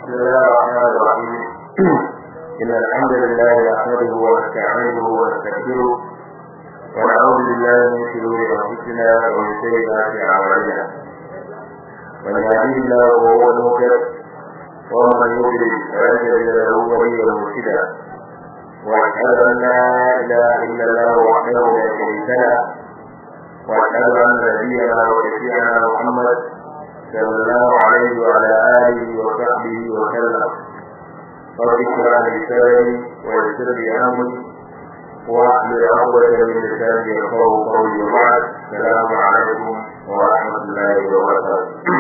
بسم الله الرحمن الرحيم إن الحمد لله نحمده ونستعينه ونستغفره ونعوذ بالله من شرور أنفسنا ومن سيئات أعمالنا من يهديه الله وهو المهتد ومن يضلل فلن تجد له وليا مرشدا وأشهد أن لا إله إلا الله وحده لا شريك له وأشهد أن نبينا وشفيعنا محمد صلى الله عليه وعلى آله وصحبه وسلم رب اشرح لي صدري ويسر لي أمري واحلل عقدة من لساني يفقهوا قولي وبعد السلام عليكم ورحمة الله وبركاته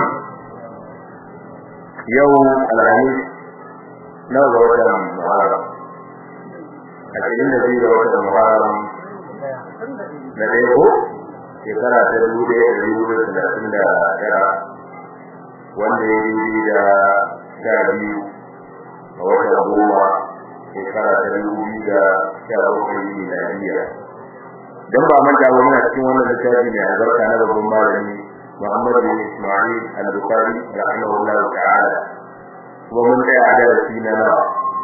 يوم الخميس نوى وجه محرم ashirin da biyu da watan muharram na ɗaya ko shekara ta dubu ɗaya da dubu da talatin da tara wanda ya yi da sha biyu a watan goma shekara ta dubu biyu da sha bakwai miladiya don ba manta ba muna cikin wannan littafi mai albarka na babban malami Muhammad bin Ismail al-Bukhari rahimahullah ta'ala kuma mun tsaya a darasi na nawa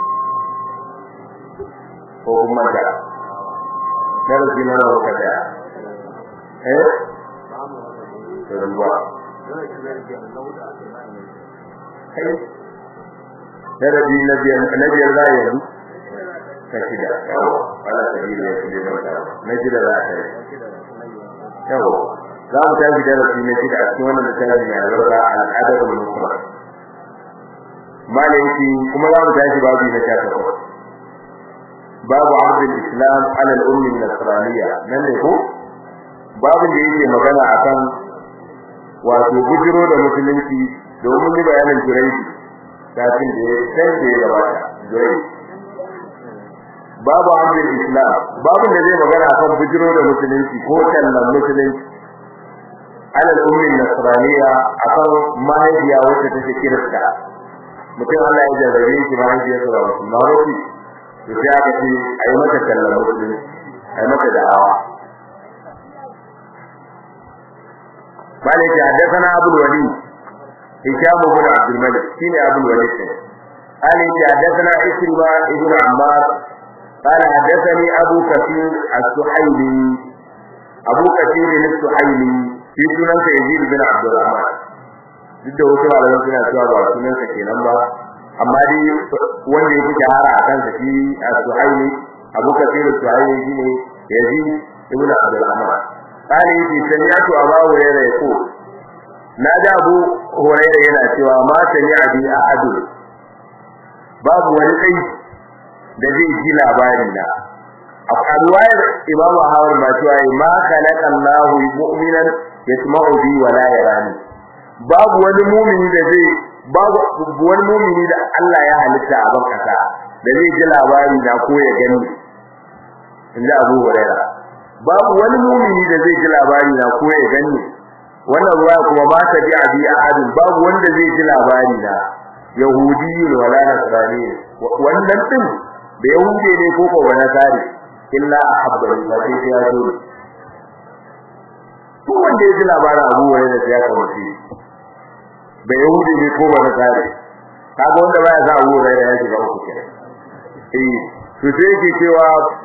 ko kuma da darasi na nawa ka tsaya eh ruwa darasi na biyar na biyar za yanzu ta shida yawo ala sabili ya shida da wata na shida za ta yi yawo za mu tafi darasi na shida a cikin wannan littafi mai albarka al'adar musulman malayki kuma za mu tashi babu na sha takwas babu abdul islam ala al-ummi nasraniya nan ne ko babu da yake magana akan wato bujiro da musulunci domin yi bayanin jiraiji kafin da ya san da ya gabata jiraiji babu abdul islam babu da zai magana akan bujiro da musulunci ko tallan musulunci ala al-ummi nasraniya akan mahaifiya wacce take kirista mutum Allah ya jarrabe shi mahaifiyarsa ba musulma ba ce to sai aka ce ayi mata kallon musulmi ayi mata da'awa bale ta hadathana abul wali hisham ibn abdul malik shine abul wali ali ta hadathana ikrima ibn ammar قال حدثني ابو كثير السحيلي ابو كثير السحيلي في سنن يزيد بن عبد الرحمن duk da wasu malaman suna cewa ba sunansa kenan ba amma dai wanda yake shahara a kansa shi as-suhaili abu kafir as-suhaili shine yazid ibn abdul rahman qali fi sami'tu abu hurairah yaqul na da abu hurairah yana cewa ma sami'a bi ahad babu wani kai da zai ji labari na a ruwayar imam ahmad ma cewa ma khalaqa Allahu mu'minan yasma'u bi wa la yarani babu wani mu'mini da zai babu wani mu'mini da Allah ya halitta a ban kasa da zai ji labari na ko ya gani inda Abu Hurairah babu wani mu'mini da zai ji labari na ko ya gani wannan ruwa kuma ba ta bi abi ahadin babu wanda zai ji labari na yahudi wala nasrani wannan din da yahudi ne ko ko wani tsari illa ahabbani ba sai ya zo ko wanda ya ji labarin Abu Hurairah sai ya kawace da yahudi ne ko wani tsari kaga wanda baya sa Abu Hurairah ya shiga uku kenan eh to sai yake cewa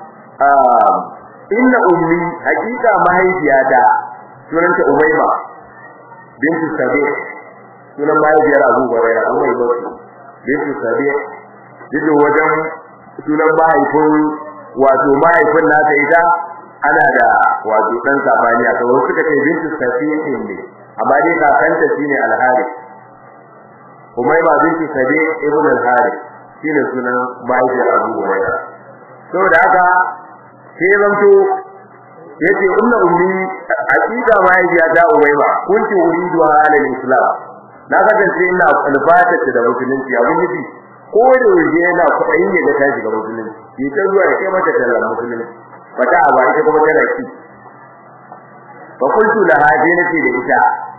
inna ummi hakika mahaifiyata sunanta Umayma bintu Sabi sunan mahaifiyar Abu Hurairah Umayma bintu Sabi duk wajen sunan mahaifin wato mahaifin nata ita ana da wato dan sabani a kawai suka ce bintu Sabi ne amma dai kakanta shine Al-Harith Umayma binti Sabi ibn al-Harith shine sunan mahaifiyar Abu Hurairah saboda haka sai zanto yace inna ummi hakika mahaifiya ta Umayma kunti uridu halal islam na kasance ina alfata da musulunci abin nufi ko da yaje yana kuɗin ya ga ta shiga musulunci yi ta zuwa ya kai mata tallar musulunci fata a ba ita kuma tana ki fa kuntu laha dinati da ita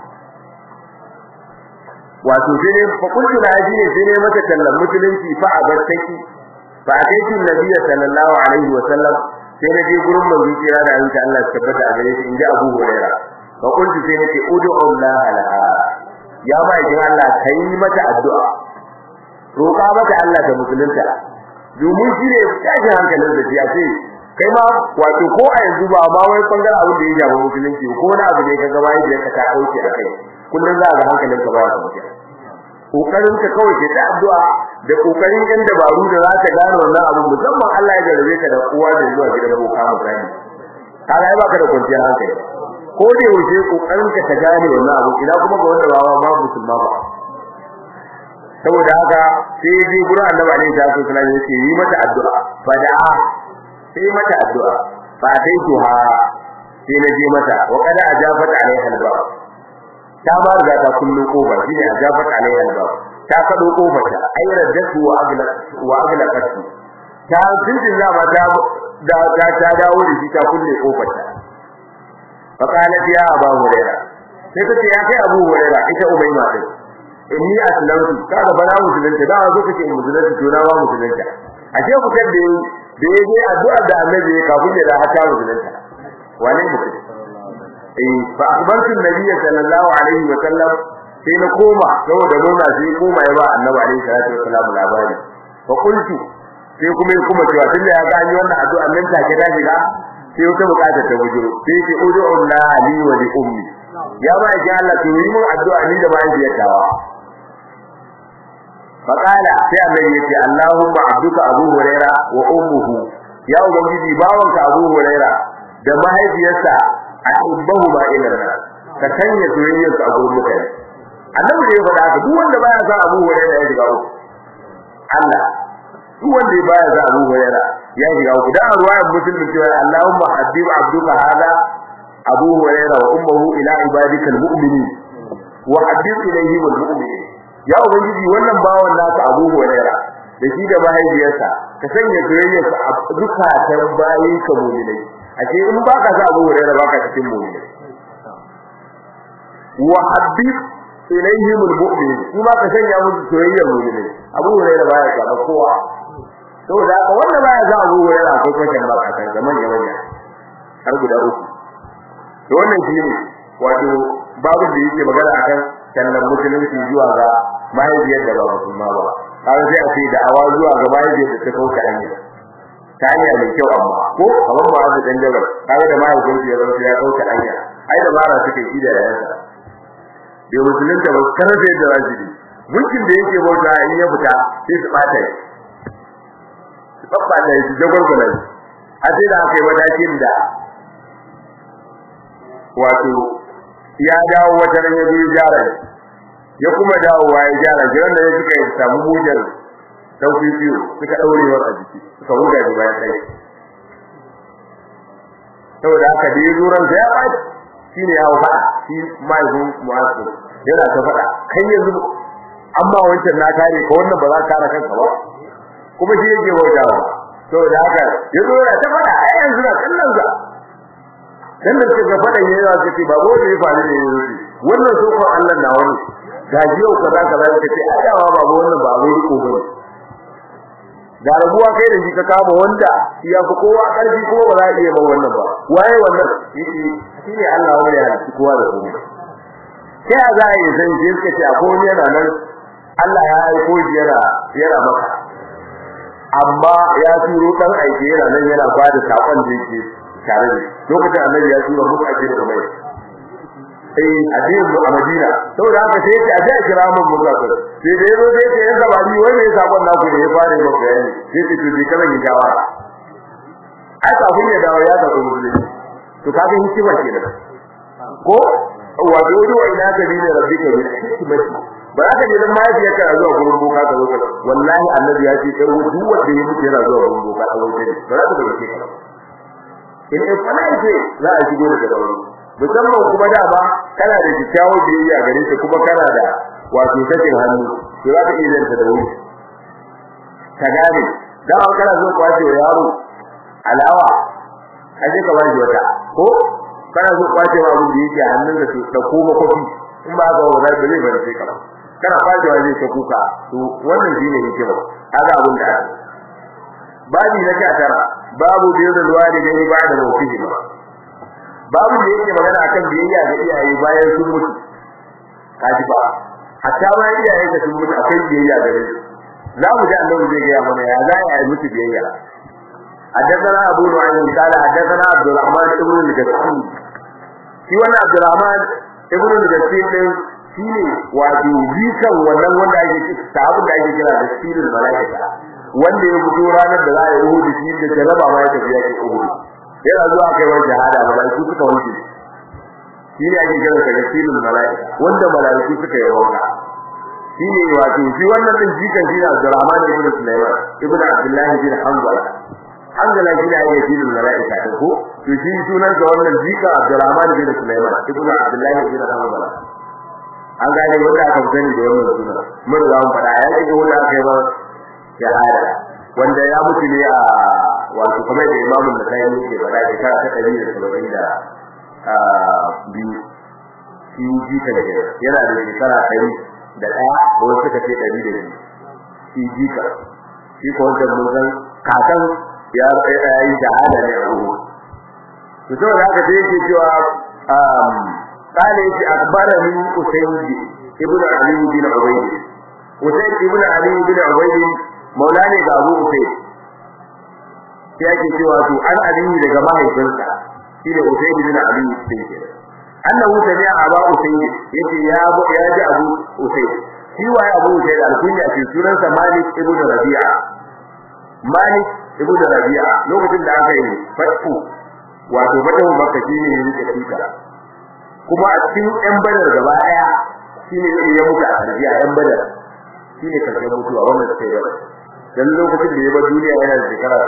wato sai ne fa kullu na ji ne sai ne mata tallan musulunci fa abattaki fa ataitu nabiyyi sallallahu alaihi wa sallam sai na je gurin manzo kira da Allah Allah ya tabbata a gare shi inji Abu Hurairah fa kullu sai ne ce ud'u Allah laha ya ma idan Allah kai mata addu'a roƙa mata Allah ta musulunta domin shi ne tashin hankalin da ya ce kai ma wato ko a yanzu ba ma wai bangaren abin da ya shafi musulunci ko wani abu ne ka gaba yadda ka ta dauke a kai kullum za ga hankalin ka ba ya mutu kokarin ka kawai ke ta addu'a da kokarin yan dabaru da za ka gane wannan abu musamman Allah ya jarabe ka da uwa da zuwa gidan boka misali kaga ai baka da kwanciyar hankali ko da yaushe kokarin ka ta gane wannan abu ina kuma ga wanda ba ma musulma ba saboda haka sai ji gura annabi alaihi salatu wasallam yake yi mata addu'a fada'a sai mata addu'a fa dai tuha sai na je mata wa kada ajabat alaiha alba ta ba riga ta kullu kofa shine ajabat alaiha alba ta kado kofar ta ai raddatu wa agla wa aglaqat ta tindin da ma ta da ta ta dawo da shi ta kulle kofar ta fa qalat ya abu huraira sai ta ce ya kai abu huraira ita umayma din inni aslamtu kaga bana musulunta da zo kace musulunta to na ba musulunta ashe ku kan da da yaje addu'a da annabi kafin ya da haka musulunta wane mutum eh fa akbartu nabiyyi sallallahu alaihi wa sallam sai na koma saboda murna sai koma ya ba annabi alaihi salatu wa sallam labari fa qultu sai kuma ya kuma cewa tunda ya gani wannan addu'a nan take da shiga sai wata bukata ta bujuro sai ce ud'u Allah li wa li ummi ya ba ji Allah to yi mun addu'a ni da mahaifiyar tawa faqala sai annabi yace Allahumma abduka Abu Huraira wa ummuhu ya ubangiji bawanka Abu Huraira da mahaifiyarsa ahibbahu ma ilarna ka sanya soyayyar su a gurin mutane annabi ne ya faɗa haka duk wanda baya sa Abu Huraira ya shiga uku Allah duk wanda baya sa Abu Huraira ya shiga uku da ruwayar muslim cewa Allahumma habib abduka hada Abu Huraira wa ummuhu ila ibadika almu'minin wa habib ilayhim almu'minin ya ubangiji wannan bawan naka Abu Huraira da shi da mahaifiyarsa ka sanya soyayyarsa a dukkan bayin ka mu'minai ashe in baka sa Abu Huraira baka cikin mu'minai wa habib ilayhim almu'minin kuma ka sanya musu soyayyar mu'minai Abu Huraira baya ka kowa saboda haka wanda baya sa Abu Huraira akwai kwatan ba ka san zaman ya wanya har guda uku to wannan shine wato babu da yake magana akan kallon musulunci zuwa ga mahaifiyar da ba musulma ba har sai a ce da awa zuwa ga mahaifiyar da ta kauka hanya ta hanya mai kyau amma ko kamar ba da dan jabar kaga da mahaifiyar ya zama ya kauka hanya ai da bara suke yi da yayansa da musulunta ba karfe da rajidi mulkin da yake bauta in ya fita sai su bata shi su babba da shi jagorgolan a sai da aka yi matakin da wato ya dawo wata ran ya biyu gyara ya kuma dawowa ya gyara shi wanda ya suka yi samu mujar sauki biyu suka daurewar a jiki suka huga shi bayan kai saboda haka da ya zuran sa ya ɓaci shi ne ya faɗa shi mahaifin mu'asu yana ta faɗa kai yanzu amma wancan na kare ka wannan ba za ka kare kanka ba kuma shi yake wajawa saboda haka ya zo yana ta faɗa ai yanzu na kallon sa dan da suka faɗa yayi za su ce ba ko da ya faru ne yanzu wannan so ko Allah na wani ga yau kaza kaza ka ce ai dawa ba wannan ba abin riko bane da rabuwa kai da shi ka kama wanda ya fi kowa karfi ko ba za a iya ba wannan ba waye wannan yake shine Allah wanda ya ci kowa da kowa sai a za a yi san shi suka ce akwai wani yana nan Allah ya aiko shi yana yana maka amma ya turo dan aike yana nan yana bada sakon da yake tare da lokacin annabi ya tura muku ake da mai eh addinin mu a Madina saboda haka sai ya ce a kira mun mutlaqin sai da yazo sai ya ce sabani wanda ya sakon naku da ya fara maka bayani sai ce to dika zan yi jawara ai kafin ya dawo ya tafi musulunci to kaga hikima kenan ko wa dudu wa ina ka bi rabbika bil hikmati ba za ka je dan mahaifiyar ka zuwa gurin boka ka zo ka wallahi annabi ya ce kai duk wanda ya mutu yana zuwa gurin boka a wajen ba za ka dauke ka in in fara ce za a shigo daga dauri musamman kuma da ba kana da kyakkyawan biyayya gare ta kuma kana da wato sakin hannu to za ka iya zanta da wuri ka gane dan an kana zo kwace wa yaro alawa kaje ka bashi wata ko kana zo kwace wa abin da yake a hannun da da kuma kofi in ba ga wa zai bane bane sai ka kana kwace wa zai ta kuka to wannan shine hikima kaga abin da babi na 19 babu biyar walidaini ba'da mawtihi babu da yake magana akan biyayya ga iyaye bayan sun mutu kaji ba hatta ma iyaye da sun mutu akai biyayya gare su za mu ji annabi zai ga mana ya za ya yi musu biyayya حدثنا أبو نعيم قال حدثنا عبد الرحمن ابن الجسيم shi wannan Abdurrahman ibn al-Jasir din shine wato jikan wannan wanda ake sahabin da ake kira da sirrin malaika wanda ya fito ranar da za a yi Uhud shi da jaraba ma ya tafi yake Uhud yana zuwa kai wani jihada malaiku suka wuce shine ake kira da sirrin malaika wanda malaiku suka yi wanka shine wato shi wannan din jikan shi ne Abdurrahman ibn Sulaiman ibn Abdullah bin Hanbal Hanzala shi ne ake cikin mala'ika ta ko to shi sunan sa wannan jika Abdurrahman bin Sulaiman ibnu Abdullah bin Hanbal an gane wanda aka sani da wannan sunan mun ga mun fada ya ce wanda aka yi ba shahada wanda ya mutu ne a wato kuma da imamu da kai ne ke fada shekara ta 170 da a biyu shi jika ne yana da shekara 100 da ɗaya ko suka ce 100 da biyu shi jika shi ko wanda mun san kakan ya yi shahada ne a ruhu to saboda haka sai yake cewa um qala yake akbarani usayd ibn ali bin ubayd usayd ibn ali bin ubayd maulani ga abu usayd sai yake cewa to an ali daga mahaifinsa shine usayd bin ali bin annahu sami'a aba usayd yace ya ya ji abu usayd shi waye abu usayd alkunya ce sunansa malik ibn rabi'a malik ibnu rabi'a lokacin da aka yi fatu wato fatu makka shine ya rike tuka kuma a cikin ɗan badar gaba daya shine ya mutu a rabi'a ɗan badar shine karshen mutuwa wannan sai da dan lokacin da ya bar duniya yana da shekara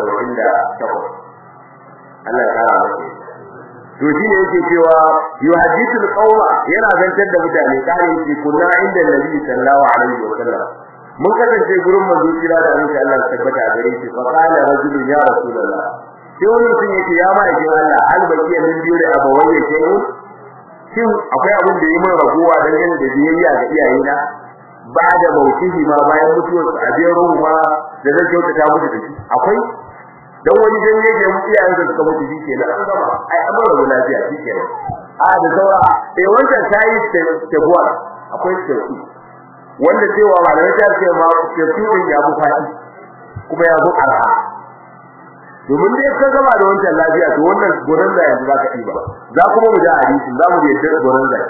78 Allah ya kara masa to shine yake cewa yuhadithul qauma yana zantar da mutane kare yake kunna inda nabi sallallahu alaihi wasallam mun kasance gurin manzo kira da annabi Allah tabbata a gare shi fa qala rajulun ya rasulullah sai wani mutum yake ya ma yake Allah hal baki min biyo da abawai yake yi shin akwai abin da yi min raguwa dangane da biyayya ga iyayena ba da mautihi ma bayan mutuwar su a biyar ruhu ma da zan kyautata musu da shi akwai dan wani dan yake mu iyayen da suka mutu shi kenan an gama ai amma rabu lafiya shi kenan a da saura eh wancan tayi tabuwa akwai tabuwa wanda cewa malamai ta ce ma tafsirin ya bu fadi kuma ya bu arha domin dai ka gama da wancan lafiya to wannan gurin da yanzu zaka yi ba za kuma mu da hadisi za mu yadda gurin da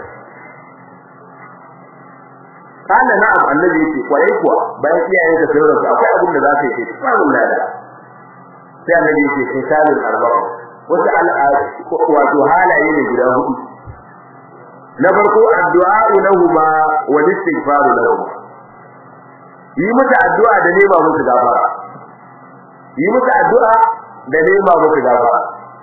kana na'am annabi yake kwarai kuwa bayan iyayen ka sai rasu akwai abin da zaka yi samun lada sai annabi yake sai salin arba'a wata al'ada wato halaye ne guda hudu na farko addu'a lahuma wa istighfar lahum yi musu addu'a da nema musu gafara yi musu addu'a da nema musu gafara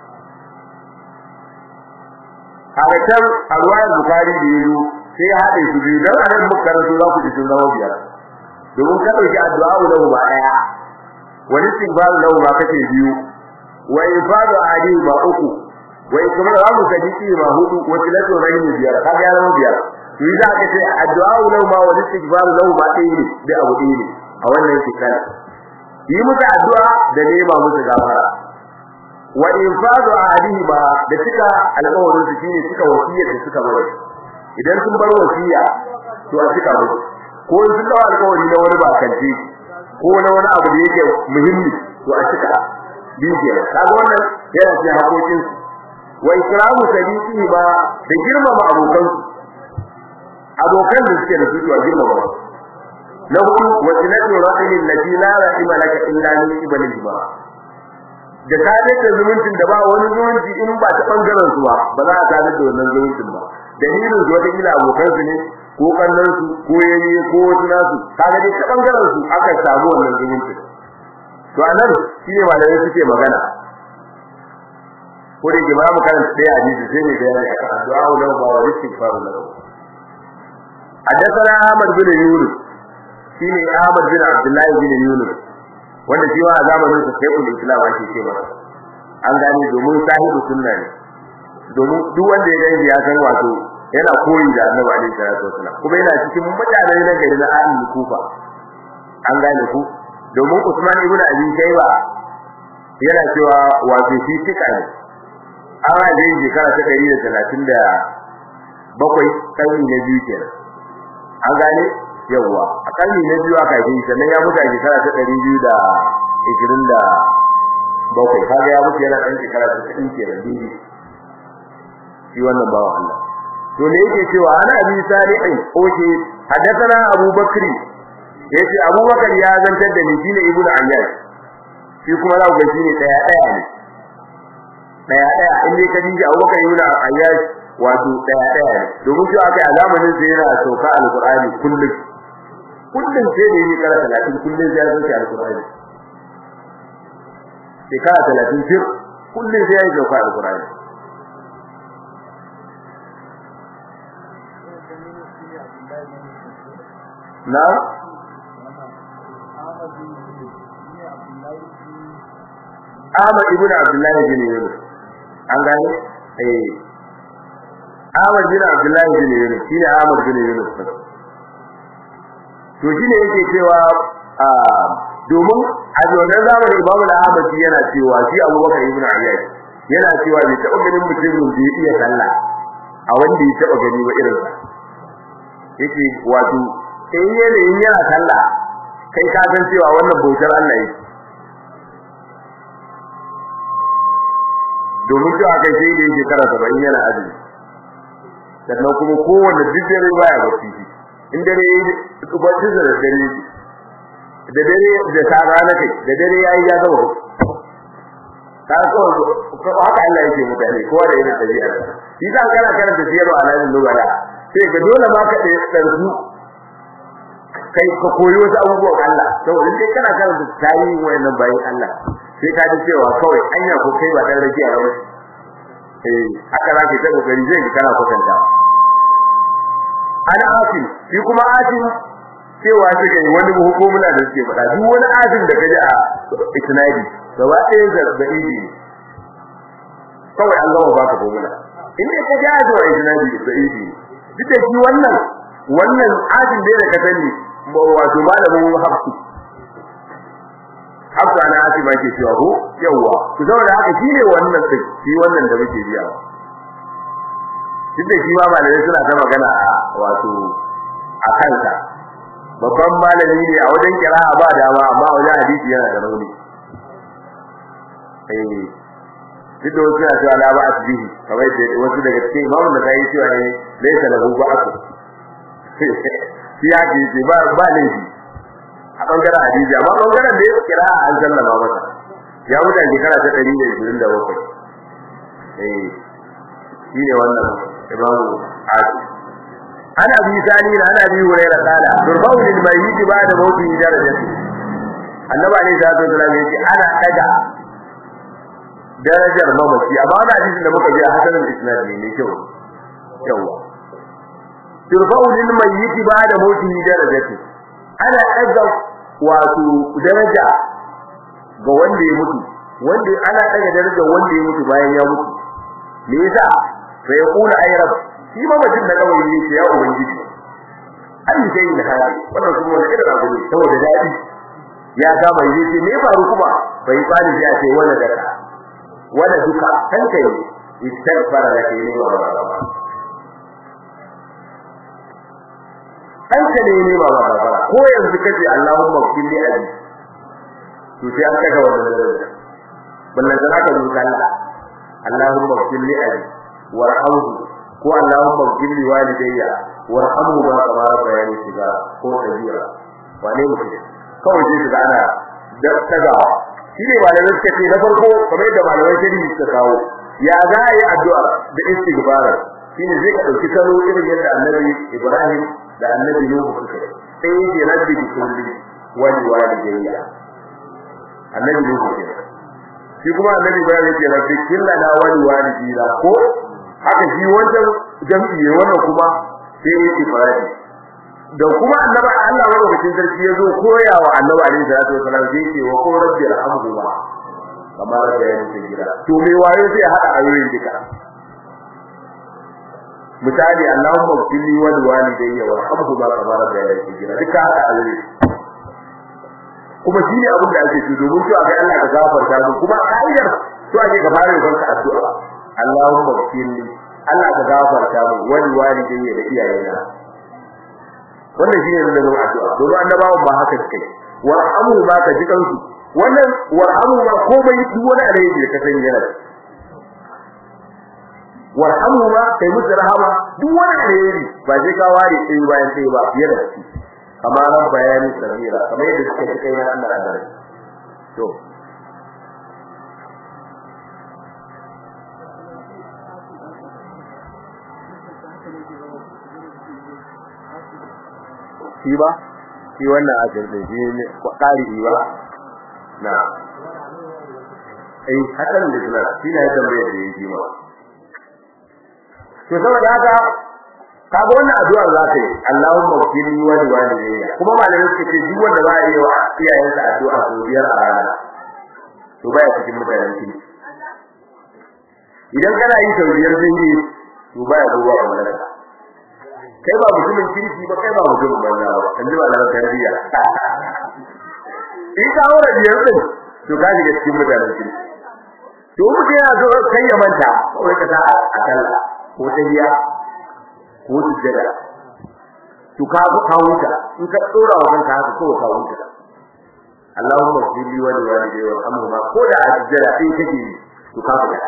hakatar alwayar bukari da yazo sai ya haɗe su biyu dan anan muka karanto za ku ji sun zama biyar domin ka dauki addu'a lahum ba daya wa istighfar lahum ba kace biyu wa ifadu adi ba uku wai kuma za mu sadiki ma hudu wakilatu rahimi biyar kaga ya zama biyar to yi za ka ce addu'a lahu ma wa istighfar lahu ma dai ne da abu dai ne a wannan shekara yi musu addu'a da nema musu gafara wa infadu ahadihi ba da cika alƙawarin su shine cika wasiyar da suka bayar idan sun bar wasiya to a cika musu ko sun dawo alƙawari na wani bakanci ko na wani abu da yake muhimmi to a cika biye kaga wannan yana cikin hakokin su wa ikramu sadiqi ba da girmama abokan abokan da suke da su a girmama na hudu wa tilatu rahilin lati la rahima laka illa min ibalihi ba da tare da zumuncin da ba wani zumunci in ba ta bangaren su ba ba za a tare da wannan zumuncin ba dalilin su wata kila abokan su ne ko kallon su ko yayi ko wasu nasu kaga dai ta bangaren su aka samu wannan zumuncin to anan shine malamai suke magana ko da jama'a mu karanta dai hadisi sai ne bayani akan addu'a lahu ba wa istighfar lahu حدثنا احمد بن يونس shine Ahmad bin Abdullah bin Yunus wanda shi wa zamanin sa sai kullu islam ake ce masa an gane domin sahibu sunna ne domin duk wanda ya gani ya san wato yana koyi da Annabi alaihi salatu wasallam kuma yana cikin mutanen na gari na Ahlul Kufa an gane ku domin Usman ibn Abi Shayba yana cewa wato shi tika ne an rage shekara ta 137 karni na biyu kenan an gane yawa a kalli na biyu aka yi sannan ya mutu a shekara ta 220 da bakwai kaga ya mutu yana dan shekara ta 90 kenan dai shi wannan bawa Allah to ne yake cewa ana abi salihin oke hadathana Abu Bakri yace Abu Bakar ya zantar da ni shine Ibnu Ayyash shi kuma za ku ga shine daya daya ne daya daya in dai ka dinga Abu Bakar Ibnu Ayyash wato daya daya ne domin cewa kai a zamanin sai yana sauka alqur'ani kullum kullum sai da yi kara 30 kullum sai ya sauka alqur'ani shekara 30 fir kullum sai ya sauka alqur'ani na Ahmad ibn Abdullah bin Yunus an gane eh Ahmad bin Abdullah bin Yunus shine Ahmad bin Yunus to shine yake cewa a domin a wannan zamanin Imam Ahmad yana cewa shi Abubakar ibn Ayyash yana cewa bai taɓa ganin mutumin da ya iya sallah a wanda ya taɓa gani ba irin sa yake wato in yanayin yana sallah kai ka san cewa wannan bautar Allah yake domin cewa kai sai da yake kara saba'in yana azumi sannan kuma kowanne duk dare baya bacci in dare bacci da dare da dare da ta rana kai da dare yayi ya zama ta so ko haka Allah yake mutane kowa da irin dabi'a shi za kana karanta siyarwa alamin lugara sai ga dole ma ka tsarsu kai ka koyi wasu abubuwan Allah saboda in kana karanta tarihin wayannan bayin Allah sai ka ji cewa kawai anya ko kai ba dan rajiya ba eh haka za ka ta kokari zai ki kana kwatanta ana asim shi kuma asim cewa shi kai wani hukumuna da suke faɗa duk wani asim da kaji a isnadi gaba ɗaya zarbaɗi ne kawai an gama baka formula in dai ka ji a zuwa isnadi da sahihi duk da shi wannan wannan asim da ka sani wato malamin hafsu hafsu ana asima ke cewa ko yawa to saboda haka shine wannan din shi wannan da muke biya duk da shi ma malamai suna ta magana a wato a kanka babban malami ne a wajen kira'a ba dama amma wajen hadisi yana da rauni eh duk da wasu na cewa la ba asbihi kamar da wasu daga cikin imamu da kai cewa ne laysa lahu ba'su shi ya ce ba ba laifi a bangaren hadisi amma bangaren da ya kira an sallama masa ya wuce shekara ta 127 eh shi ne wannan imamu hadi ana bi sani da ana bi hurairah kala turfa'u lil mayyit ba'da mawtihi darajati annabi alayhi salatu wasallam yace ana daga darajar mamaci amma wannan hadisin da muka ji a hasanin isnad ne ne kyau yawa turfa'u lil mayyit ba'da mawtihi darajati ana daga wato daraja ga wanda ya mutu wanda ana daga daraja wanda ya mutu bayan ya mutu me yasa sai ya kula ay rabb shi mamacin da kawai ne ya ubangiji an yi sai da hali wannan kuma wanda irin abu ne saboda dadi ya kama yi ce me faru kuma bai fani ya ce wala da wala duka kanka yi istighfara da kai ne wa ba kanka ne ne ba ba ba ko yanzu kace Allahumma qil li abi to sai an kaga wannan daraja ballan da aka rubuta Allah Allahumma qil li abi warhamhu ko Allahumma qil li walidayya warhamhu ba kama bayani shiga ko kabira wane mutum kawai sai ga ana da tagawa shi ne malamai suka ce na farko kamar yadda malamai shari'i suka kawo ya za a yi addu'a da istighfar shine zai ka dauki salo irin yadda Annabi Ibrahim da Annabi Nuhu suka yi sai yake rabbi bi kulli wali walidayya Annabi Nuhu ke shi kuma Annabi Ibrahim yake rabbi kullana wali walidayya ko haka shi wancan jam'i wannan kuma sai yake Ibrahim da kuma annabi Allah madaukakin sarki ya zo koyawa annabi alaihi salatu wasallam sai yake wa qul rabbi irhamhuma kamar da ya yi gida to me waye sai hada ayoyin duka misali Allahumma qili wal walidayya warhamhuma kamar da ya yi gida duka hada ayoyi kuma shi ne abin da ake so domin to ga Allah ka gafarta mu kuma ka'idar to ake ka fara yin addu'a Allahumma qili Allah ka gafarta mu wal walidayya da iyayena wannan shine da zama addu'a domin annabawan ba haka suke warhamu ma ka ji kansu wannan warhamu ma komai duk wani alheri da ka sani yana warhamu ma kai musu rahama duk wani alheri ba sai ka ware sai bayan sai ba fiye da shi amma ran bayani sabira kamar yadda suka ci kai na Allah a gare to shi ba shi wannan ajin da shi ne ƙari ba na eh hakan da suna shi ne tambayar da yake ma to saboda haka kaga wannan addu'a za ka yi Allahumma ghfirli wa li walidayya kuma malamin suka ce duk wanda za a yi wa iyayensa addu'a sau biyar a rana to baya cikin mutanen ki idan kana yi sau biyar sun yi to baya zuwa a malaka kai ba mutumin kirki ba kai ba mutumin banza ba kan ji ba da tarbiyya in ka aure biyar din to ka shiga cikin mutanen kirki to mutum ya zo kai ya manta kawai ka sa a kalla ko ta biya ko sujjada to ka ka huta in ka tsora wa kanka haka ko ka huta Allahumma ghfirli wa liwalidayya warhamhuma ko da a sujjada sai kake to ka fada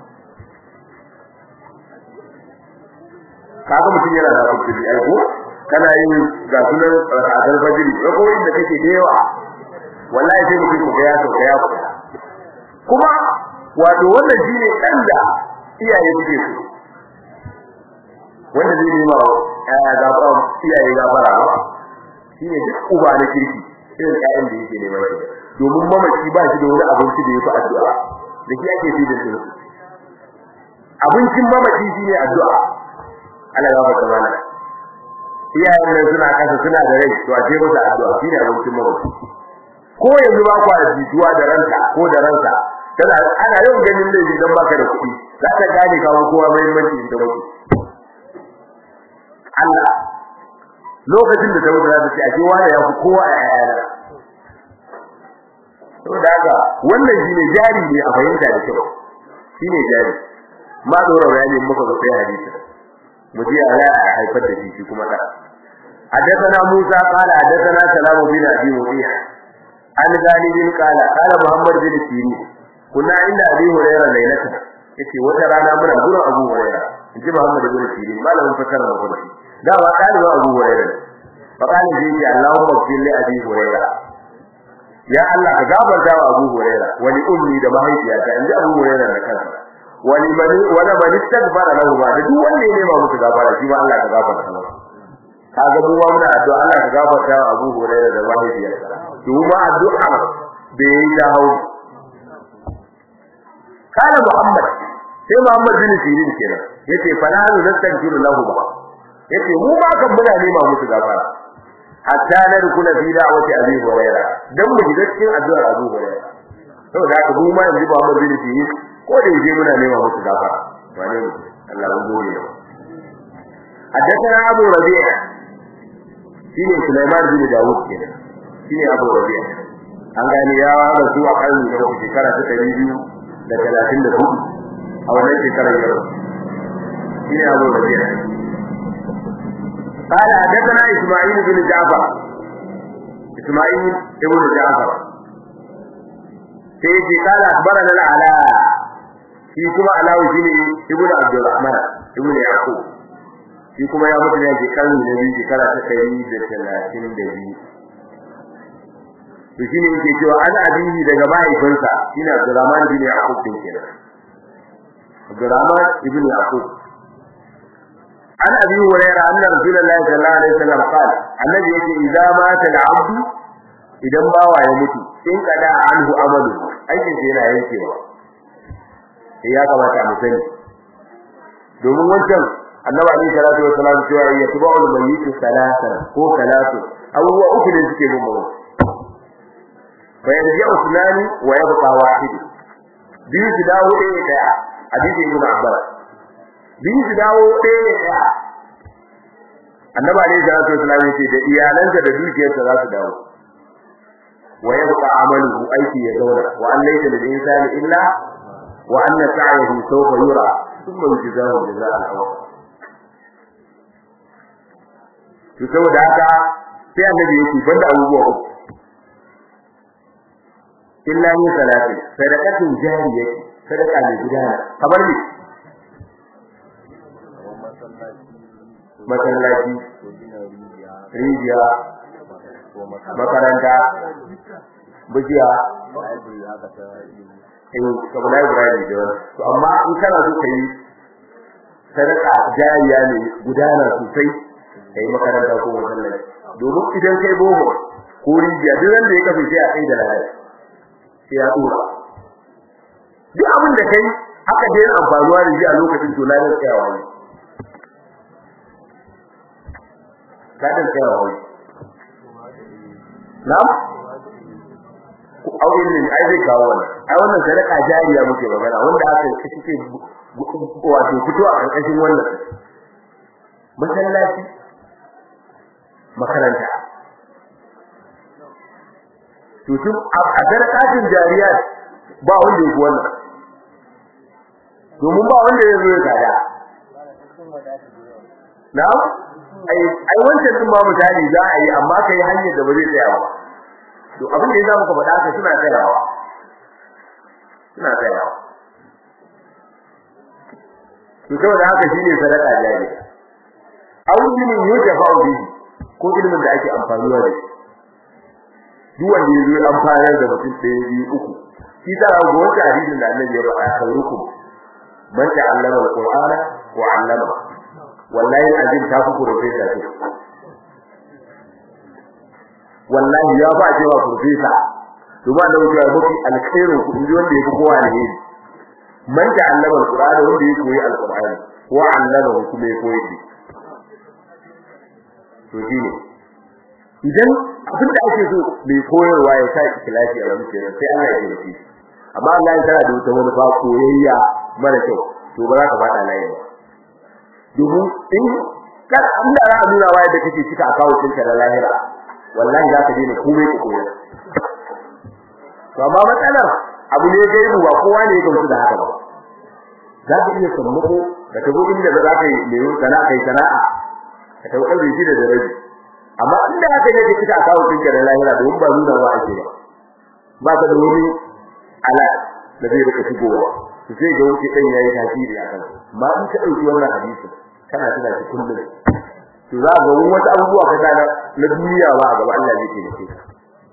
kaga mutum yana da kudi ai ko kana yin ga sunan rak'atul fajr ko inda kake da yawa wallahi sai mutum ga ya sauka ya kuma wato wannan shine dan da iyaye suke so wanda zai nema ya gafara iyaye gafara ba shine duk uba na kirki irin ƴaƴan da yake nema shi domin mamaci ba shi da wani abinci da yafi addu'a da shi ake fi da su abincin mamaci shine addu'a Allah ya baka mana iyayen nan suna kasa suna da rai to a ce musu addu'a shine abincin mamaci ko yanzu ba ku da jituwa da ranka ko da ranka kana ana yau ganin laifi dan baka da kuɗi za ka gane kawo kowa muhimmanci da mutu Allah lokacin da Dawud ya ce ake wani ya fi kowa a yayana saboda haka wannan shine jari ne a fahimta da kyau shine jari ma dora bayani muka ga sai hadisi mu ji ala a haifar da shi kuma da حدثنا موسى قال حدثنا سلام بن ابي وقيع عن غالب قال قال محمد بن سيرين كنا عند ابي هريره ليله yace wata rana muna gurin Abu Hurairah inji Muhammad ibn Sirin malamin fakara da kuma da ba kali ba Abu Hurairah fa kali ji ji Allahumma fil li Abi Hurairah ya Allah ka gafarta wa Abu Hurairah wani ummi da mahaifiyata inji Abu Hurairah da kansa wani bani wala bani tagbara lahu ba da duk wanda ya nema musu gafara shi ma Allah ka gafarta masa kaga mu ma muna addu'a Allah ka gafarta wa Abu Hurairah da mahaifiyarsa to ma addu'a da yayi da hawo kana Muhammad sai Muhammad bin Sirin kenan yace fa la nastaghfiru lahu ba yace mu ba kan muna nema musu gafara hatta nadkhula fi da'wati Abi Hurairah dan mu shiga cikin addu'ar Abu Hurairah saboda haka mu ma yanzu Muhammad bin Sirin ko da yake muna nema musu gafara wane ne Allah ya gode حدثنا أبو ربيع shine Sulaiman bin Dawud kenan shine Abu Rabi'a an gani ya rasu a karni da shekara ta 234 a wannan shekarar yau shine Abu Rabi'a قال حدثنا إسماعيل بن جعفر إسماعيل ابن جعفر سيدي قال أخبرنا العلاء في كما علاء ابن عبد الرحمن ابن يعقوب shi kuma ya mutu ne a shekarun da biyu shekara ta ɗari da talatin da biyu to shine yake cewa an abihi daga mahaifinsa shine Abdurrahman bin Yaqub din kenan Abdurrahman ibn Yaqub an abi hurairah anna rasulullahi sallallahu alaihi wasallam qala annabi yake idza mata al-abdu idan bawa ya mutu in kada anhu amalu aikin sa yana yankewa ya kamata mu sani domin wancan annabi alayhi salatu wassalam cewa ya tubu al-mayyit salatan ko salatu abubuwa uku ne suke bin mu fa yarji usmani wa yabqa wahid biyu su dawo ɗaya ɗaya hadisi ibn abbas biyu su dawo ɗaya ɗaya annabi alayhi salatu wassalam yace da iyalansa da dukiyarsa za su dawo wa yabqa amaluhu aiki ya zauna wa an laysa lil insani illa wa anna sa'yahu sawfa yura thumma yujzahu jazaa'an awfa to saboda haka sai annabi yake banda abubuwa uku illa ni salati sadaqatin jariyah sadaqa ne gudana kamar ni masallaci rijiya makaranta bijiya in kamar Ibrahim da wani to amma in kana so kai sadaka jariya ne gudana sosai kai makaranta ko masallaci domin idan kai boho ko rijiya duk wanda ya kafe sai a kai da lafiya sai ya dora duk abin da kai aka daina amfanuwa da shi a lokacin to lafiyar tsayawa ne kadin tsayawa ne na'am aure ne ai zai kawo wannan ai wannan sadaka jariya muke magana wanda aka kace wato fito a karkashin wannan masallaci makaranta to tun a sadakatin jariya ba wanda yake wannan domin ba wanda ya zo ya gada na'am ai ai wancan din ma misali za a yi amma kai hanyar da ba zai tsaya ba to abin da yasa muka faɗa haka suna tsayawa suna tsayawa to saboda haka shine sadaka jari aw ilmin yujafa bihi ko ilmin da ake amfani da shi duk wanda yazo amfani da mutum ɗaya biyu uku shi ta ga wata hadisin da Annabi ya faɗa khairukum man ta'allama al-Qur'ana wa 'allama wallahi azim ta fi professor ce wallahi ya ba cewa professor duba da wuce mafi alkhairin ku inji wanda yake kowa ne man ta'allama al-Qur'ana wanda yake koyi al-Qur'ani wa 'allama kuma yake koyi shi to shine idan abin da ake so mai koyarwa ya sa ikhlasi a zuciya sai Allah ya yi shi amma Allah ya tana da wata wani ba koyayya mara kyau to ba za ka fada layi ba domin in kada Allah ya nuna wa yadda kake cika akawo ɗinka da lahira wallahi za ka daina komai ka koyar to amma matsalar abu ne gaibu ba kowa ne ya gamsu da haka ba za ka iya sammako da ka zo inda za ka yi mai sana'a kai sana'a ka taukar da shi da daraji amma inda haka ne ka cika akawo ɗinka da lahira domin ba nuna wa ake ba ba ka da wani ala da zai rika shigowa to sai ga wuce dan yayi tasiri akan ma in ka dauki wannan hadisi kana tuna shi kullum to za ga wani wata abubuwa ka gana na duniya ba a gaba Allah zai ce ka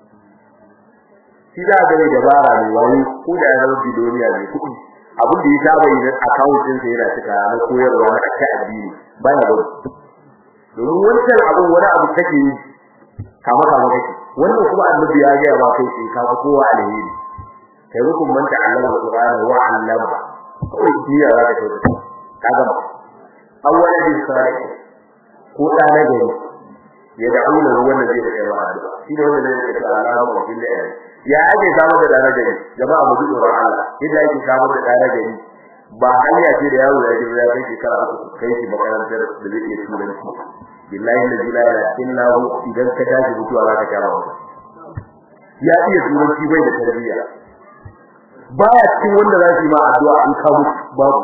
shi da ga dabara ne wani ko da ya zama bidoniya ne kuɗi abin da ya saba yi na account din sai yana cika na koyarwa na aka addini baya ba domin wancan abun wani abu kake yi kama kama kake wannan kuma annabi ya ga ba kai sai ka kowa alheri kai rukun man ta'allama alqur'ana wa 'allama kai diya za ka tafi kaga awwala bi salih ko da na gari ya da'una wannan zai da kai addu'a shi ne wanda zai ce Allahu wa bil ya ake samu da dana gari jama'a mu duba Allah yadda yake samu da dana gari ba hanya ce da yaro ya ji ya kai shekara uku kai shi makarantar da zai iya turanci billahi la ilaha illa hu idan ka tashi mutuwa za ka kama ya iya turanci bai da tarbiyya baya cikin wanda za su yi ma addu'a an kawo babu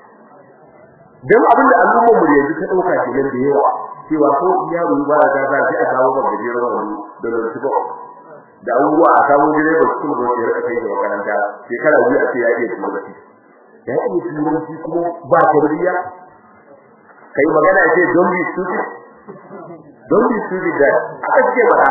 dan abin da al'ummar mu yanzu ta dauka kenan da yawa cewa ko yaro ba da ta sai a kawo ba gajeren wani da lokaci ba da abubuwa a kawo gire ba su ba su rika kai da makaranta shekara biyu a ce ya iya turanci ya iya turanci kuma ba tarbiyya kai magana ce don be stupid don be stupid da aka ce ba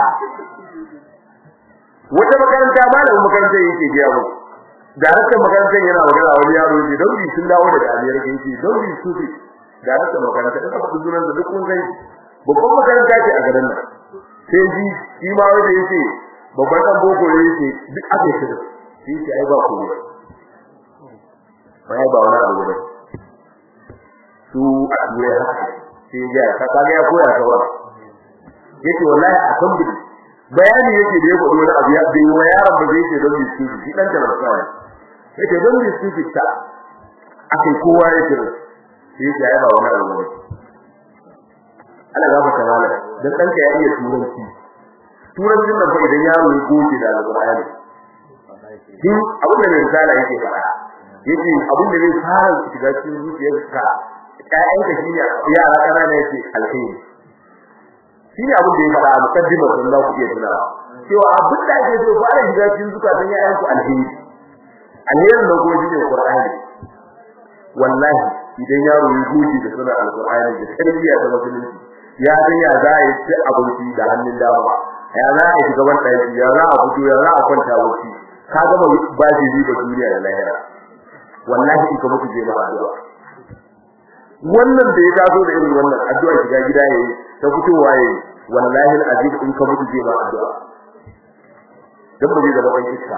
wata makaranta malamin makarantar yake gaya mu daraktan makarantar yana magana wani yaro ne don bi sun dawo daga Amerika yake don bi su bi daraktan makarantar da faɗi sunan da duk kun gani babban makaranta ce a garin nan sai ji shi ma wanda yake babban dan boko ne yake duk aka yi shi yake ai ba ku ne bai ba wani abu ba su a duniya sai ya ka kaga ya koya ta wa yake wallahi a kan bi bayani yake da ya faɗo wani abu ya bai wa yaron ba zai ce don bi su shi dan da kawai yake don bi su ta akai kowa yake shi yake ai ba wani abu ba Allah ya baka mala dan danka ya iya turanci turancin nan fa idan yaro ya goge da alqur'ani din abin da mai risala yake fara yake abin da zai fara shiga cikin zuciyarka ƴaƴanka shine yara kanana yake alheri shine abin da ya fara a mukaddimar sun za ku iya tunawa cewa abin da ake so fara shiga cikin zukatan yayan ku alheri alherin da kuma shine qur'ani wallahi idan yaro ya goji da sunan alqur'ani da tarbiyya ta musulunci ya san ya za a yi ci abinci da hannun dama ya za a shiga ban ɗaki ya za a fito ya za a kwanta wuci ka gama ba shi riba duniya da lahira wallahi in ka mutu je ma addu'a wannan da ya taso da irin wannan addu'a shiga gida yayi ta fitowa yayi wallahi alazim in ka mutu je ma addu'a dan ba zai zama ban iska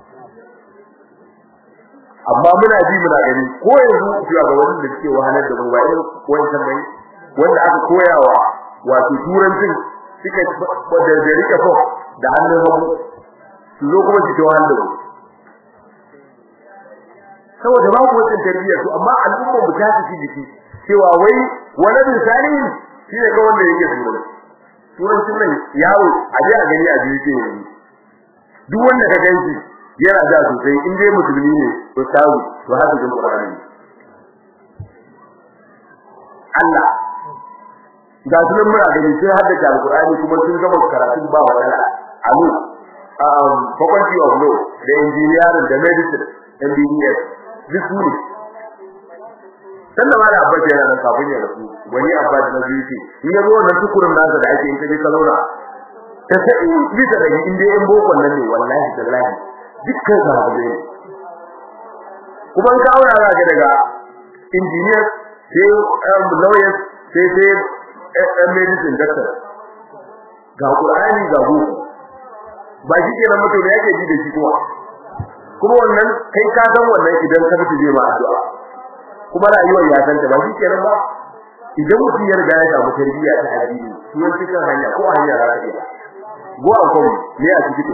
amma muna ji muna gani ko yanzu zuwa ga wanda suke wahalar da mu ba irin wancan bai wanda aka koyawa wato turancin suka da da rike ko da hannun hagu su zo kuma su tawa da saboda ba ku wata tarbiyya to amma al'umma mu ta ci jiki cewa wai wani misali shi ne ga wanda yake turanci turancin nan yawo a je a gani a je yake yanzu duk wanda ka ganci yana da sosai in dai musulmi ne to tawo to haka jin Qur'ani Allah ga sunan muna gani sai haddace alqur'ani kuma sun gama karatun ba matsala amu um faculty of law da engineering da medicine MBBS duk su ne sannan ma da abbas yana nan kafin ya rasu wani abbas na biyu ce in ya zo wannan tukurin nasa da ake in ka je ka zauna ta sai bisa da in dai in bokon nan ne wallahi tallahi dukkan sahabbai ne kuma in ka aura za ka daga engineer sai lawyers sai sai ɗan medicine doctor ga Qur'ani ga boko ba shi kenan mutum da yake ji da shi kuma kuma wannan kai ka san wannan idan ka mutu zai ma addu'a kuma rayuwar ya san ta ba shi kenan ba idan mutum ya riga ya samu tarbiyya ta addini sunan cikin hanya ko hanya za ta iya go an kuma ne a cikin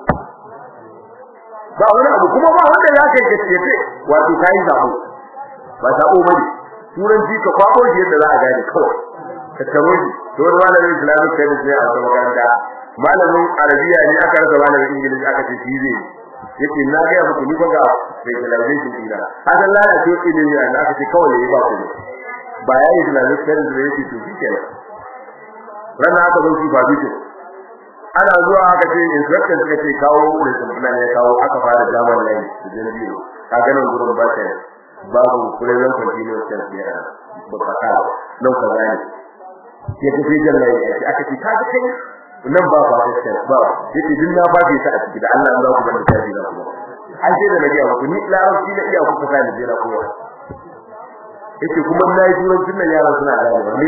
ba wani abu kuma ba wanda za ka yi gaske wato kai zabo ba zabo bane turanci ka kwabo shi yadda za a gane kawai ka taro shi to wani malamin islamic studies ne a wata makaranta malamin arabiya ne aka rasa malamin ingilishi aka ce shi zai yake na ga muku ni ba ga specialization dina hakan lalace ilimi ne aka ce kawai yayi ba ku ba yayi islamic studies ne yake to shikenan rana aka zo shi ba bice ana zuwa aka ce instructor suka ce kawo lesson plan ya kawo aka fara zaman layi su je biyo ka ga nan gurin ba ta babu kullun continuous tense ne ba ka ta nan ka gane ya tafi jalla ya aka ce ka ga kai nan ba ba gaskiya ba yace din na ba ta a ciki da Allah ya ku bada tafi da ku an ce da nabi ku ni larabci da iya ku ka da jira ku yace kuma nayi turancin nan yaran suna da wani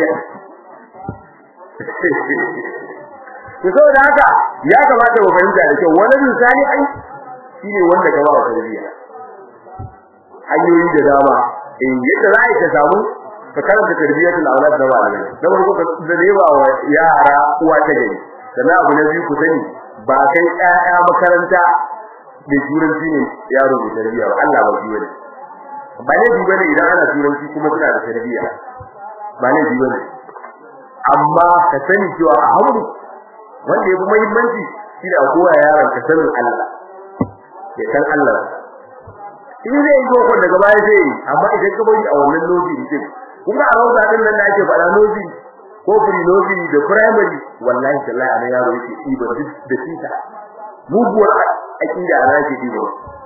to saboda haka ya kamata mu fahimta da kyau wani misali ai shine wanda gaba wa tarbiyya hanyoyi da dama in yadda za a yi ta samu ka karanta tarbiyyatul aulad da malamai da farko ka da ba wa yara uwa ta gari sannan abu na biyu ku sani ba kai ƴaƴa makaranta da turanci ne yaro da tarbiyya ba Allah ba shi bane ba ne bi bane idan ana turanci kuma suna da tarbiyya ba ne bi bane amma ka sani cewa a hamdu wanda yafi muhimmanci shi da kowa yaron ka sanin Allah ya san Allah in zai yi ko daga baya sai amma idan ka bari a wannan lokaci din kuma a rawda din nan da ake faɗa lokaci ko free nursery da primary wallahi tallahi ana yaro yake diba duk da tita muguwar akida ana yake diba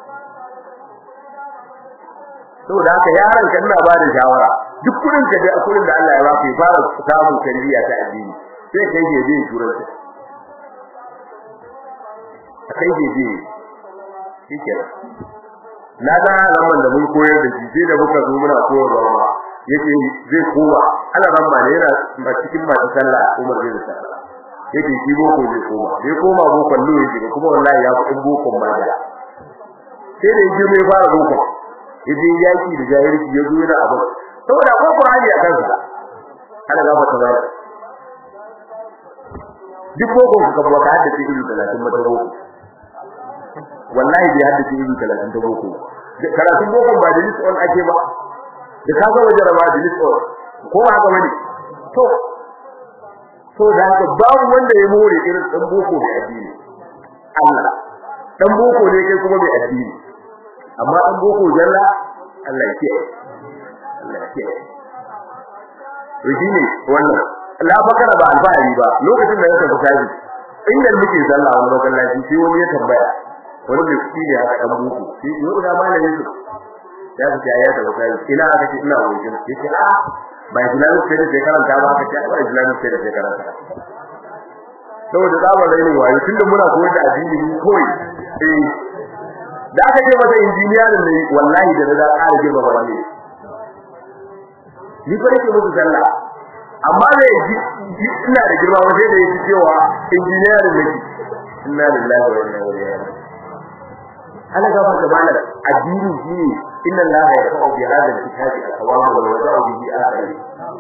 saboda haka yaron kan na ba da shawara duk kudin ka da kudin da Allah ya baka ya fara samun tarbiyya ta addini sai kai je je turanci kai je je shike na ga zaman da mun koyar da shi sai da muka zo muna koyarwa yake zai kowa ana ramma ne yana ba cikin masu sallah Umar bin Sallah yake shi boko zai koma zai koma boko ne yake kuma wallahi ya fi boko ma da sai da yake mai fara boko yaje yaki da jahilci ya zo yana abu saboda ko Qur'ani a kansa ana ga fata bai duk boko ka ba ka haddace ilu 30 mata boko wallahi bai haddace ilu 30 ta boko karatun boko ba da lisson ake ba da ka ga wajen rama da lisson ko ba haka bane to to da haka babu wanda ya more irin dan boko mai addini Allah dan boko ne kai kuma mai addini amma dan boko jalla Allah ya kiyaye Allah ya kiyaye to shine wannan la bakara ba alfahari ba lokacin da ya tafi tashi inda muke sallah wani masallaci sai wani ya tambaya wani mai kuɗi ne aka dan buku sai yau da malamin su ya ce ya tafi tashi ina aka ce ina wajen yace a ba islamic sai da karanta ba aka ce ba islamic sai da karanta saboda zaman rainin wayo tunda muna koyar da addini kawai eh da aka ce masa injiniya ne wallahi da da ƙara girma ba ne ni fa nake musu sallah amma da yaji ina da girma wajen da yake cewa injiniya ne inna lillahi wa inna ilaihi raji'un ana gabar da malam addini shine inna allaha yaqulu bi hadha al-kitabi aqwama wa yad'u bihi akhari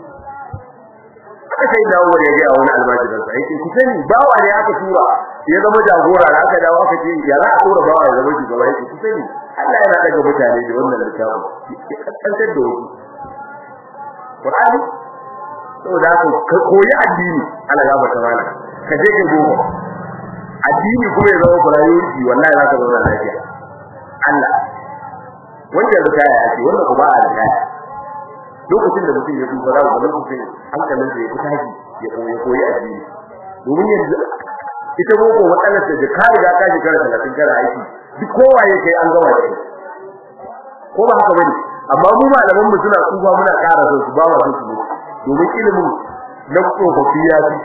aka sai dawo ya ga wani almajirin sa yake sani bawa ne aka tura ya zama jagora da aka dawo aka ce ya za a tura bawa ya zama shugaba yake sani Allah yana daga mutane da wannan littafi ya kankantar da wasu Qur'ani saboda haka ka koyi addini Allah ya bata mana ka je ka gogo addini kuma ya zama priority wallahi za ka zauna lafiya Allah wanda ya kaya ya ce wanda kuma a da kaya lokacin da mutum ya duba za ku ga lokacin hankalin sa ya fitaji ya koyi koyi addini domin yanzu ita boko matsalar da ka riga ka shekara 30 kana aiki duk kowa ya kai an gama da ko ba haka bane amma mu malaman mu suna tsufa muna ƙara son su ba wa su domin ilimin na tsofaffi ya fi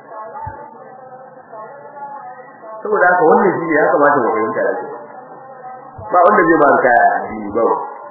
saboda haka wannan shi ya kamata mu fahimta da ba wanda zai ba kaya addini ba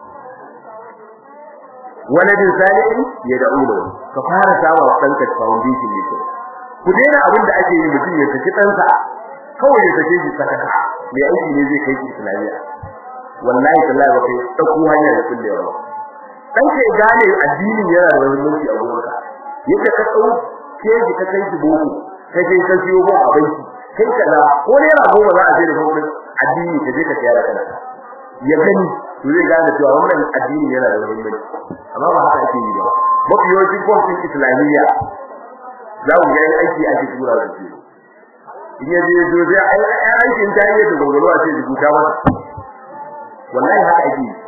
waladin salihin ya da'ulo ka fara sawa wa danka foundation ne ku daina abin da ake yi mutum ya saki ɗansa kawai ya sake shi saka mai aiki ne zai kai shi islamiyya wallahi tallahi ba kai dauko hanya da kullewa dan ke gane addinin yana da muhimmanci a gurinka yadda ka tsau ke ji ka kai shi boko ka je ka siyo ba abinci kai kaza ko ne ra goma za a je da hukumin addini ka je ka tsaya kana ya gani to zai gane cewa wannan addini yana da muhimmanci amma ba haka ake yi ba mafi yawanci kwamfin islamiyya za ku ga aiki ake tura da shi in ya je zo zai aikin ta yi da gurgurwa a ce rubuta masa wallahi haka ake yi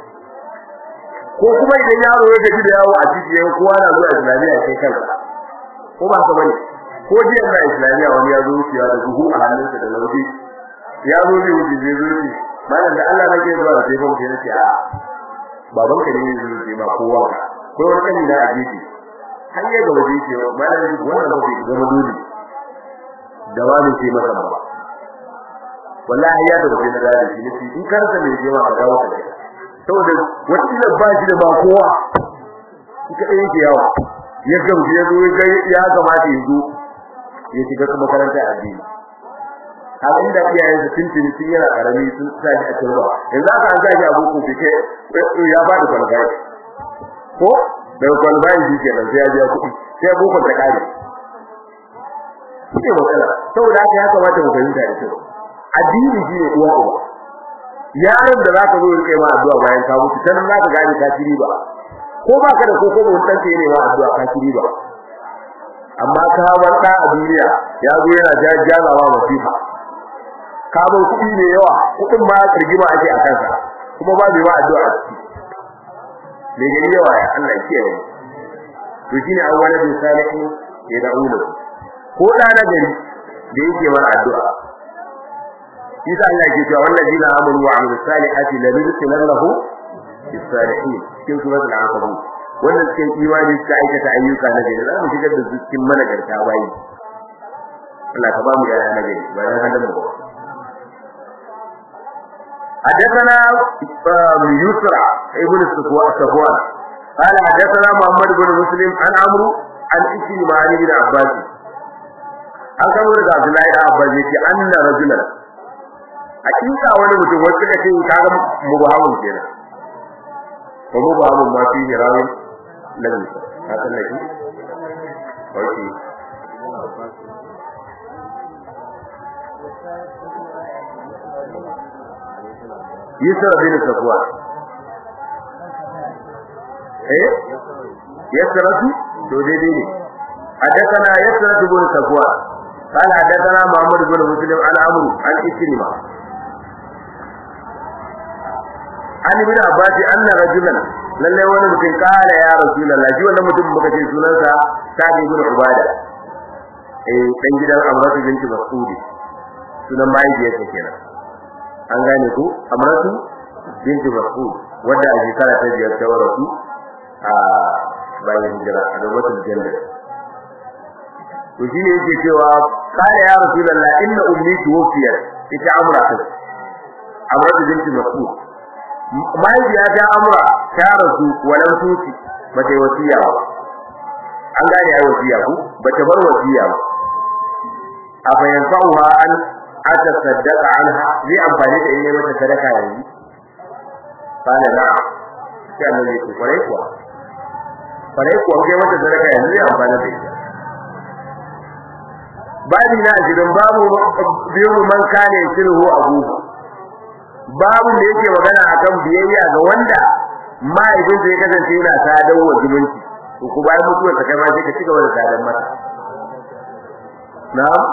ko kuma idan yaro ya gaji da yawo a cikin kowa na zuwa islamiyya sai kansa ko ba ka bane ko jiya na islamiyya wani ya zo wucewa da buhu a hannunsa da lauki ya zo ne wuce zai zo ne malam da Allah nake zuwa da sai fa mutum yace a baban ka ne zai zo ma kowa ko wani kani na ajibi har ya ga waje ce malam duk wannan ba bai zama dole da wani sai masa ba wallahi ya da waje na da shi ne in karanta mai jewa a dawo ka saboda wata ba shi da ba kowa ita ɗaya yake yawa ya gamsu ya zo ya kamata ya zo ya shiga kuma makaranta addini haka inda iyayen su tuntuni sun yana karami sun sa shi a turba yanzu aka an gaji abu ko fike ya fadi kwalbai ko da kwalbai shi ke nan sai ya biya kuɗi sai ya boko ta kare kuke matsala saboda haka ya kamata mu fahimta da kyau addini shi ne uwa uba yaron da zaka zo rike ma addu'a bayan ka mutu sanan zaka gane ka ci riba ko baka da koko ba wannan ne ma addu'a ka ci riba amma ka bar da a duniya ya zo yana jajjalawa masifa ka bar kuɗi ne yawa kuɗin ma rigima ake a kansa kuma ba bai ma addu'a me gari yawa ya Allah ya kiyaye to shine awwalan salihin ya da'ulu ko da na gari da yake wa addu'a Isa Allah ke cewa wallazina amanu wa amilus salihati la nudkhilannahu bis salihin cikin suratul ankabut wannan cikin imani suka aikata ayyuka na gari za mu shigar da su cikin managarta bayi Allah ka ba mu da na gari bayan hadan mu حدثنا يسرع ابن صفوان قال حدثنا محمد بن مسلم عن عمرو عن اسم معاني بن عباس an kamo daga Abdullahi da Abbas yace anna rajulan hakika wani mutum wacce kace kaga mubahamun kenan ko mubahamun ma fi hirawin lalle ka san laki okay Yusra bin Safwa eh yasratu to daidai ne حدثنا يسرة بن صفوان قال حدثنا محمد بن مسلم عن عمرو عن إكرمة عن ابن عباس أن رجلا lalle wani mutum kare ya rasulullah shi wannan mutum muka ce sunansa Sa'id ibn Ubada eh dan gidan Amratu binti Mas'ud sunan mahaifiyarsa kenan an gane ku Amratu binti Mas'ud wanda a shekara ta biyar ta rasu a bayan hijira a gabatar janna to shi ne yake cewa kare ya rasulullah inna ummi tuwfiyat ita amratu amratu binti Mas'ud mahaifiya ta amra ta rasu walan tuti bata wasiya ba an gane ai wasiya ku bata bar wasiya ba afa yanfa'uha an atasaddaqa anha zai amfani da in mata sadaka yanzu kana na sai annabi ya kware kuwa kware kuwa kai mata sadaka yanzu zai amfani da ita babi na gidan babu biyu man kane sulhu abubu babu da yake magana akan biyayya ga wanda mahaifinsa ya kasance yana sadar wa zumunci to ku bayan mutuwar ta kai ma sai ka cigaba da sadar mata na'am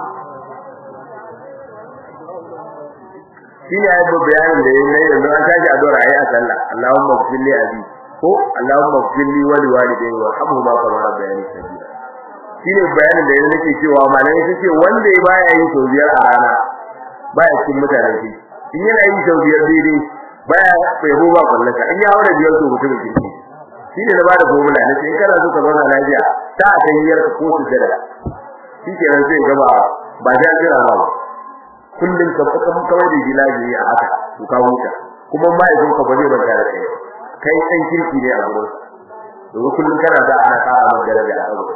shine ayi bayanin da yayin yanzu an tashi addu'ar ayi a sallah Allahumma ighfir li abi ko Allahumma ighfir li wa liwalidayya warhamhuma kama rabbayani saghira shine bayanin da yayin nake cewa malamai sun ce wanda ya baya yin sau biyar a rana baya cikin mutanen shi in yana yin sau biyar daidai baya bai ho ba kullaka in ya haura biyar to mutum ke shi shine na bada formula ne sai kana so ka zauna lafiya ta a kan yiyar ka ko su jira shi kenan sai gaba ba da jira ba kullun ka faka mun kawai da gilaji a haka to ka huta kuma mai zo ka bare ban da kai kai san kirki ne a gurin domin kullun kana da ana ka amma daraja a gurin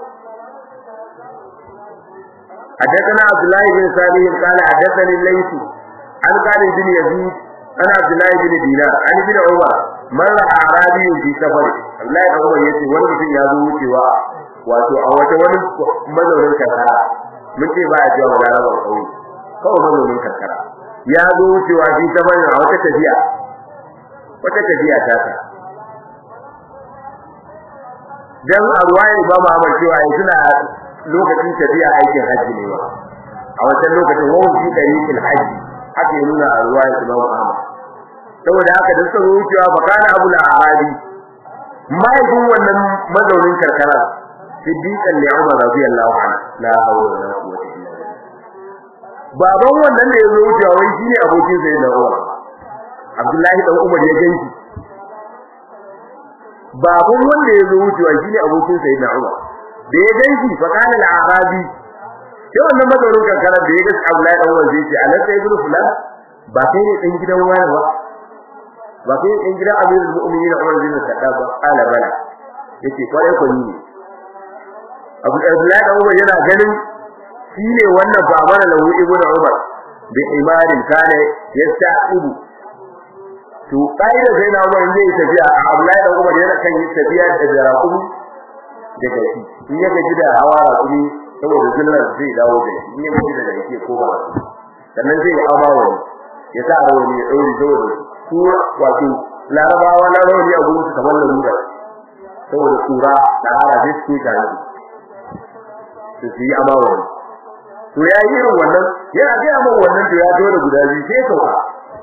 حدثنا عبد الله بن صالح قال حدثني الليث عن قال بن يزيد عن عبد الله بن دينار عن ابن عمر مر اعرابي في سفر الله ya عمر yace wani mutum ya zo wucewa wato a wata wani mazaunin karkara mun ce ba a cewa balaraba kauye kawai mazaunin karkara ya zo wucewa fi safar a wata tafiya wata tafiya ta ta dan a ruwaya ba mu amar cewa suna lokacin tafiya aikin haji ne ba a wancan lokacin wawan fi tariqil haji haka ya nuna a ruwaya Imam Ahmad saboda haka da suka wucewa fa kana Abu al-Arabi mahaifin wannan mazaunin karkara siddiqan li Umar radiyallahu anhu la hawla wala quwwata illa billah baban wannan da ya zo wucewa wai shine abokin sa da Umar Abdullahi dan Umar ya ganshi baban wanda ya zo wucewa shine abokin sa da Umar da ya ganshi fa kana al-Arabi sai wannan mazaunin karkara da ya ga Abdullahi dan Umar zai ce alaka ibnu fulan ba kai ne dan gidan wani ba ba kai in gidan Amirul Mu'minin Umar bin Khattab ba ala bala yace kwarai ko ni Abu Abdullah da Umar yana ganin shine wannan baban lahu ibn Umar bi imanin kana yasta'ibu to kai da sai na Umar zai tafiya a Abdullah da Umar yana kan yi tafiya da jarakumi da gashi in ya gaji da hawa rakumi saboda zullar zai dawo da shi in ya gaji da yake ko ba sannan zai amawa ya sa rawani ya dauri saboda su wato larabawa na rawani a gurin su kamar lalura saboda tsura da ara zai su ta yi su su yi amawa to ya yi irin wannan yana ga amma wannan to ya zo da guda biyu sai sauka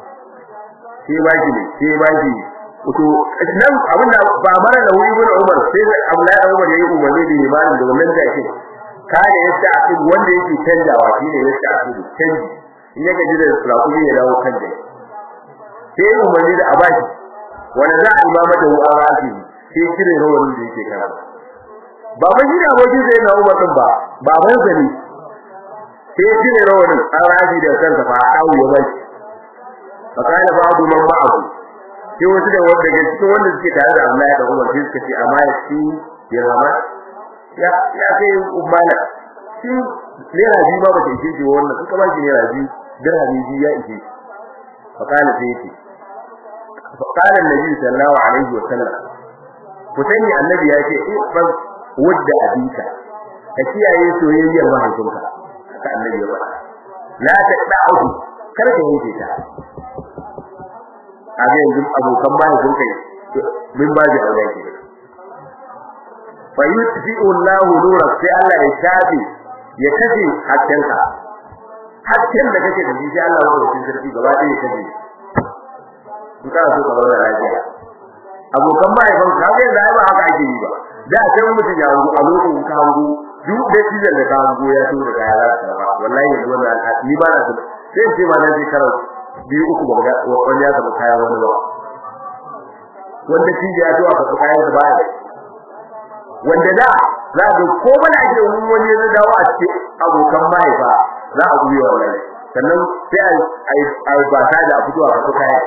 sai ba shi ne sai ba shi to nan abinda ba mara da wuri gurin Umar sai Abdullahi Umar yayi umarni da imanin da wannan take kare yasta akid wanda yake canjawa shine yasta akid canji in yake jira rakumi ya dawo kan dai sai umarni da abashi wanda za a imama da wa'azi sai kire rawanin da yake kana baban shi da abokin sai na Umar din ba baban sa ne sai kire rawanin arabi da kansa fa dawo ya bai fakala babu man ma'ahu sai wasu da wanda daga cikin wanda suke tare da Abdullahi da Umar sai suka ce amma ya ci ya zama ya ya kai ummana shi naira biyu ma ba ta ishe shi wannan suka ba shi naira biyu dirhami biyu ya ishe fakala sai yace فقال النبي صلى الله عليه وسلم kutani annabi ya ce ifan wadda abika ka kiyaye soyayyar mahaifinka haka annabi ya faɗa la taqta'u kar ka yanke ta a ga yanzu abokan mahaifinka min ba da aure ke fa yutfi'u Allahu nura sai Allah ya shafi ya kace hakkanka hakkan da kake da shi sai Allah ya kace sarki gaba ɗaya ya kace in kana so ka zauna lafiya abokan mahaifan ka ga yanzu ai ba haka ake yi ba da sai mutum ya hango a lokacin ka hango duk da shi da ka hango ya so da kaya za ka ba wallahi yanzu wannan ni ba na sai ce ma na je karau biyu uku ba ga wani ya samu kaya wani ba wanda shi ya zo aka kayan da baya wanda da za ga ko bana ake wani ya dawo a cikin abokan mahaifa za a guye wallahi sannan sai ai ai ba ta da fito a kasu kaya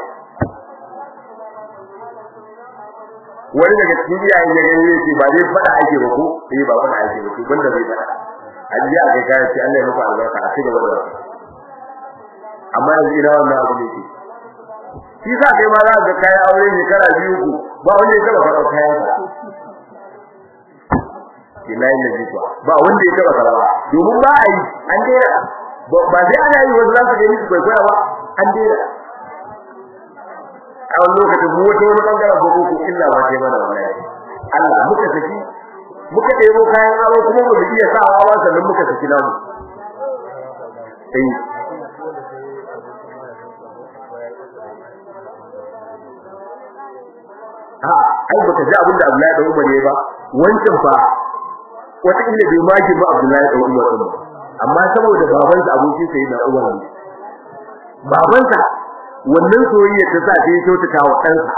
wani daga cikin iyayen ya gani yace ba zai fada ake ba ko eh ba fada ake ba ko banda zai fada ajiya a kai kaya sai Allah ya muku albarka a cikin gaba da amma yanzu ina wannan abu ne shi sa kai ma za ka kai aure shekara biyu ku ba wanda ya taba karɓar kayan ka ina yin nabi kuwa ba wanda ya taba karɓa domin ba a yi an dera ba sai ana yi wasu za su gani su kwaikwaya ba an dera a wani lokacin mu wata wani bangaren ko ko illa ba sai mana wallahi Allah muka saki muka ɗebo kayan aro kuma ba mu iya sawa ba sannan muka saki namu eh a ai baka ji abin da Abdullahi da Umar ya ba wancan fa wata inda bai maki ba Abdullahi da Umar din amma saboda babansa abokin sa yana Umar ne babansa wannan soyayya ta sa sai kyautata wa ɗansa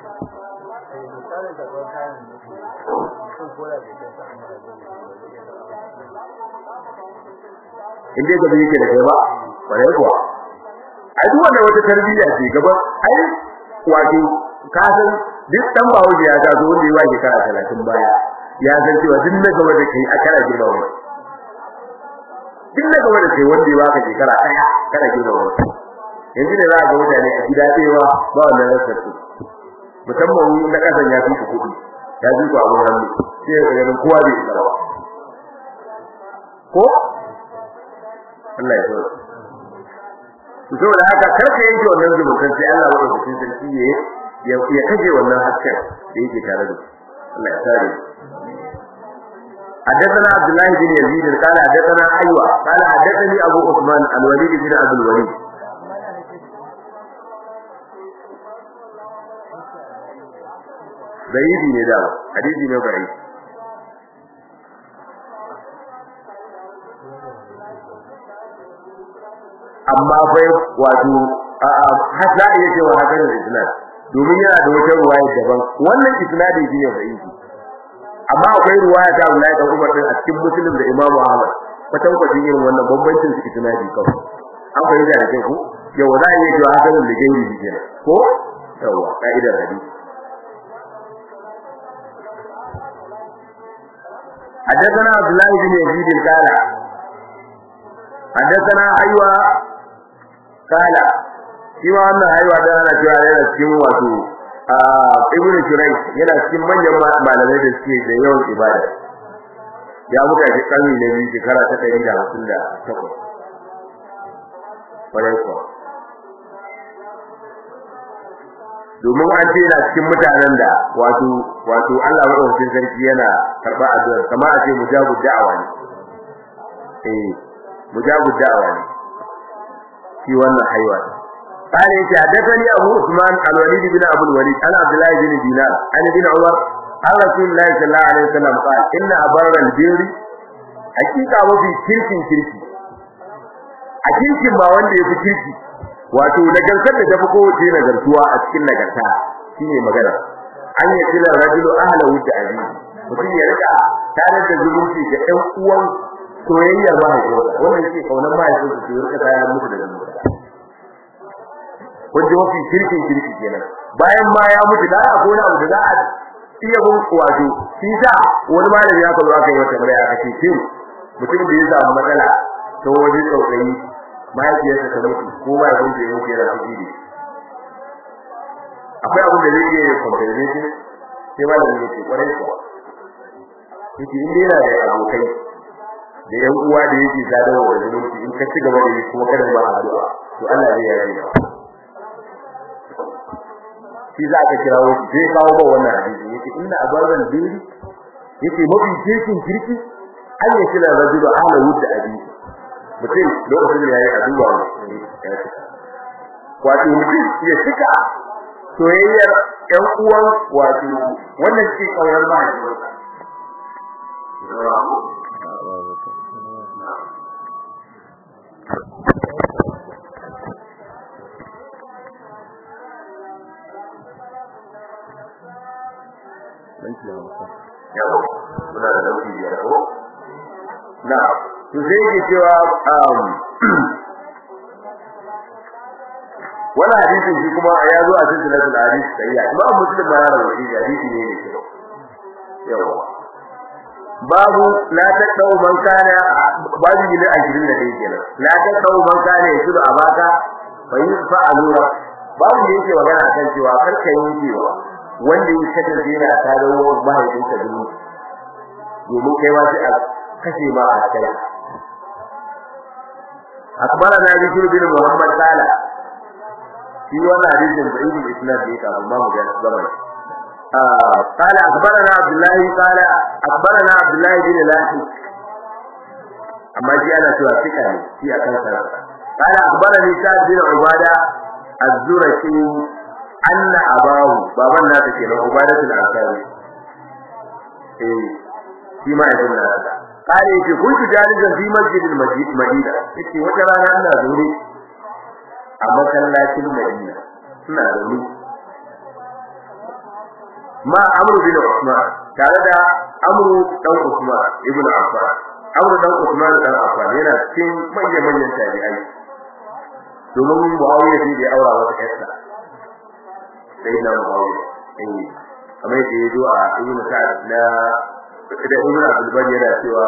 in dai gaba yake da kai ba bare kuwa ai duk wanda wata tarbiyya ce gaba ai wato ka san duk dan bawo da ya taso wanda ya wake kara 30 baya ya san cewa duk na gaba da kai a kara girma wa duk na gaba da kai wanda ya waka shekara daya kara girma wa yanzu da za ga mutane a gida tsewa ba wannan rasar su musamman na kasan ya fi ku kudi ya fi ku abun hannu sai ga ganin kowa bai isa ba ko Allah ya tsoro to saboda haka karka yanke wannan zumuntan sai Allah ya rubuta sarki ya ya kaje wannan hasken da yake tare da Allah ya tsare حدثنا عبد الله بن يزيد قال حدثنا ايوه قال حدثني ابو عثمان الوليد بن ابي الوليد ضعيف ne da hadisi ne ضعيف amma bai wato hasa iya cewa hakan da isnad domin yana da wata ruwaya daban wannan isnadi shine ضعيف amma akwai ruwaya ta Abdullahi da Umar din a cikin Muslim da Imam Ahmad kwatan kwatan irin wannan bambancin su isnadi kawai an fahimta da kai ko yau za a iya cewa hakan da gairi shi kenan ko yawa ka'idar hadisi حدثنا عبد الله بن يزيد قال حدثنا ايوه قال شيما wannan aiwa da ana cewa yana cikin wato ibnu shuraih yana cikin manyan malamai da suke da yawan ibada ya mutu a karni na biyu shekara ta 158 kwarai kuwa domin an ce yana cikin mutanen da wato wato Allah madaukakin sarki yana karba addu'a kamar a ce mujabud da'awa ne eh mujabud da'awa ne shi wannan haiwa قال يتي حدثني أبو عثمان الوليد بن أبو الوليد أنا عبد الله بن دينار أنا بن عمر قال رسول الله صلى الله عليه وسلم قال إن أبر البر حقيقة وفي كرك كرك أكرك ما وندي في كرك wato nagartar da tafi kowace nagartuwa a cikin nagarta shine magana an yi kila rajulu ahlahu da abi mutum ya rika tare da zumunci da ɗan uwan soyayyar mahaifinsa wannan shi kaunar mahaifinsa su rika tayar musu da zumunci wanda mafi kirkin kirki kenan bayan ma ya mutu da a gona abu da za a iya bin wato shi sa wani malami ya kawo aka yi wata tambaya aka ce shin mutum da ya samu matsala ta waje tsautsayi mahaifiyarsa ta mutu ko mahaifinsa ya mutu yana fushi da akwai abin da zai iya yin compensation sai malamin ya ce kwarai kuwa yake in yana da abokai da yan uwa da yake sadarwa da zumunci in ka ci gaba da yi kuma kada ba addu'a to Allah zai yarda da shi za ka kirawo shi zai kawo ba wannan hadisi yake inna abaran diri yake mafi cikin kirki an yi kira rajulu ala wudda abi mutum lokacin da yayi addu'a wato mutum ya shika soyayyar ƴan uwan wato wannan shi kaunar mahaifinsa yawa muna da dauki biyar ko na to sai yake cewa wannan hadisin shi kuma ya zo a cikin sunan hadisi sai ya kuma muslim ma ya rawaita hadisi ne ne yawa babu la taqau man kana babu ne a gidan da yake kenan la taqau man kana yasudu abaka fa yusfa alura babu ne yake magana akan cewa karka yankewa wanda ya kasance yana tarawo mahaifinsa duk domin kai ma sai a kashe ma a kai أخبرنا بشر بن محمد قال في وانا حديث بعيد الإسناد ليك أبو ما مجال زمن قال أخبرنا عبد الله قال أخبرنا عبد الله بن لاحي أما جاء أنا سوى فكرة في أكل قال أخبرني سعد بن عبادة الزرشي أن أباه بابا الناس كنا عبادة الأنصاري إيه فيما يقول هذا قال يجي كنت جالسا في مسجد المدينة يجي وجرانا أنا زوري أما كان لكن المدينة أنا زوري ما أمر بن عثمان قال ده أمر دون عثمان ابن عفان أمر دون عثمان بن عفان yana cikin manyan manyan tabi'ai domin Muawiya shi da aura wata ƴarsa sai na Muawiya eh kamar yadda ya zo a Ibn Sa'd na da Ibn Abdul Bari yana cewa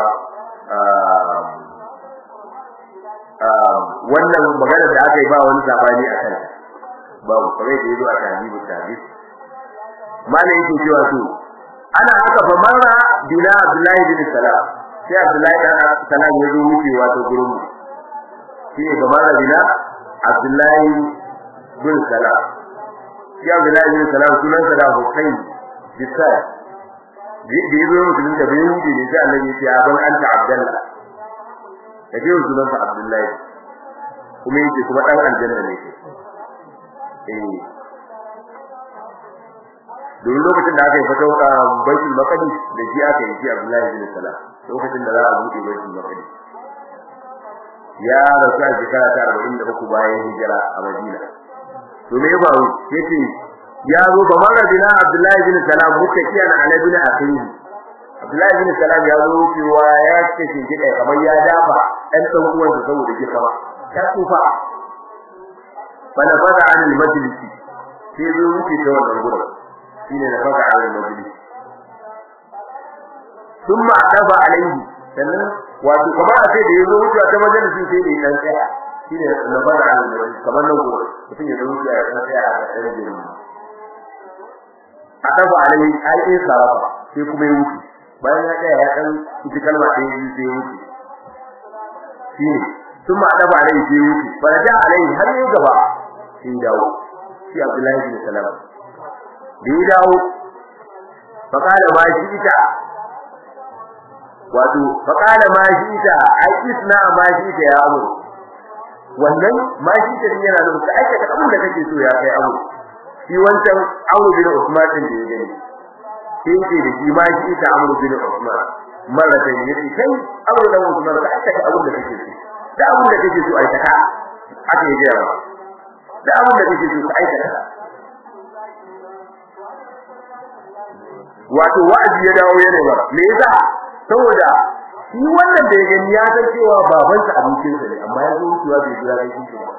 wannan magana da aka yi ba wani sabani a kan babu kamar da yazo a tahdibu tahdid malai yake cewa to ana haka fa marra bila Abdullahi bin Salam sai Abdullahi bin Salam ya zo wucewa ta gurin mu shi ne ga marra bila Abdullahi bin Salam shi Abdullahi bin Salam sunansa da Husayn bisai da yazo mutum da bai wuce ne sai Allah ya ce aban anta Abdullah kaje sunan sa Abdullahi kuma yake kuma dan aljanna ne eh don lokacin da aka yi fata baitul maqdis da shi aka yi shi Abdullahi bin Salam lokacin da za a buɗe baitul maqdis ya rasu a shekara ta 43 bayan hijira a Madina to me ya faru yace ya zo ba mara bina Abdullahi bin Salam muka kiyan ala bin akhihi Abdullahi bin Salam ya zo cewa ya ce shi gida kamar ya dafa ɗan ɗan uwan sa saboda kika ba ya tsufa bana fada an al-majlis sai zo wuce ta wannan gurin shine da fada an al-majlis thumma adafa alaihi sannan wato kamar a sai da yazo wuce ta majalisi sai da dan tsaya shine da fada an al-majlis kamar nan gurin mutum ya zo wuce ya dan tsaya a ɗan jirin adafa alaihi ai sai sarafa sai kuma ya wuce bayan ya tsaya ya dan ji kalma ɗaya biyu sai wuce shi sun ma adaba alai sai wuce faraja alai har yi gaba sai dawo shi Abdullahi bin Salam da ya dawo faqala ma shi ita wato faqala ma shi ita ai isna ma shi ita ya amu wannan ma shi ita din yana da aikata abin da kake so ya kai amu shi wancan Abu bin Usman din da ya gani sai ce da shi ma shi ita Abu bin Usman mara da yake kai Abu bin Usman ka aikata abin da kake so da abin da kake so aikata haka yake yawa da abin da kake so aikata wato wa'azi ya dawo yana ba me yasa saboda shi wannan da ya gani ya san cewa babansa abincinsa ne amma ya zo wucewa bai jira kai shi ba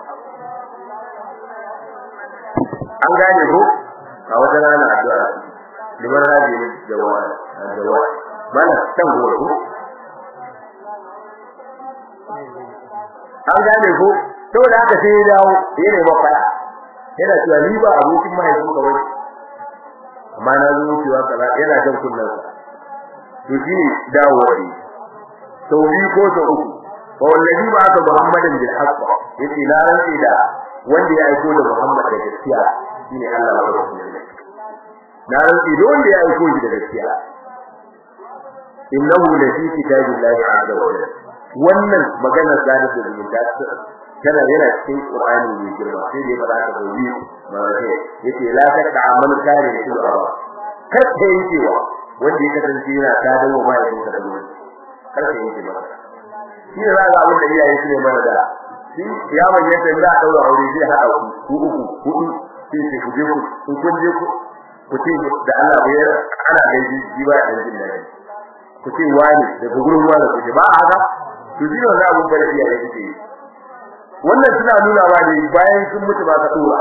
an gane ko a wata rana addu'a liman rabi ne jawa jawa mana kan goro ko an gane ko saboda haka sai ya dawo ya nemi fara yana cewa ni ba abokin mahaifin ka bane amma na zo cewa kaza yana jan kullun sa to shi dawo ne sau biyu ko sau uku fa wallahi ba aka muhammadin bil haqq yace na rantsi da wanda ya aiko da muhammad da gaskiya shine Allah wa rasuluhu na rantsi da wanda ya aiko shi da gaskiya innahu la fi kitabillahi azza wa jalla wannan maganar zalim da zumunta kana yana cikin Qur'ani mai girma sai dai fara ka gobe ma sai yace la ta amal kare shi ba kar ka yi cewa wanda ya kasance yana ta dawo mai da da gobe kar ka yi cewa shi ne zaka abin da iyaye su ne mana da shi ya bayyana da za a daura aure sai haɗa ku uku hudu sai sai ku je ku kun je ku ku ce da Allah bai ana gaji shi ba da jin daɗi ku ce wani daga gurin wani ku ce ba haka to shi ne wannan abun da iyaye suke yi wannan suna nuna ba ne bayan sun mutu ba ka dora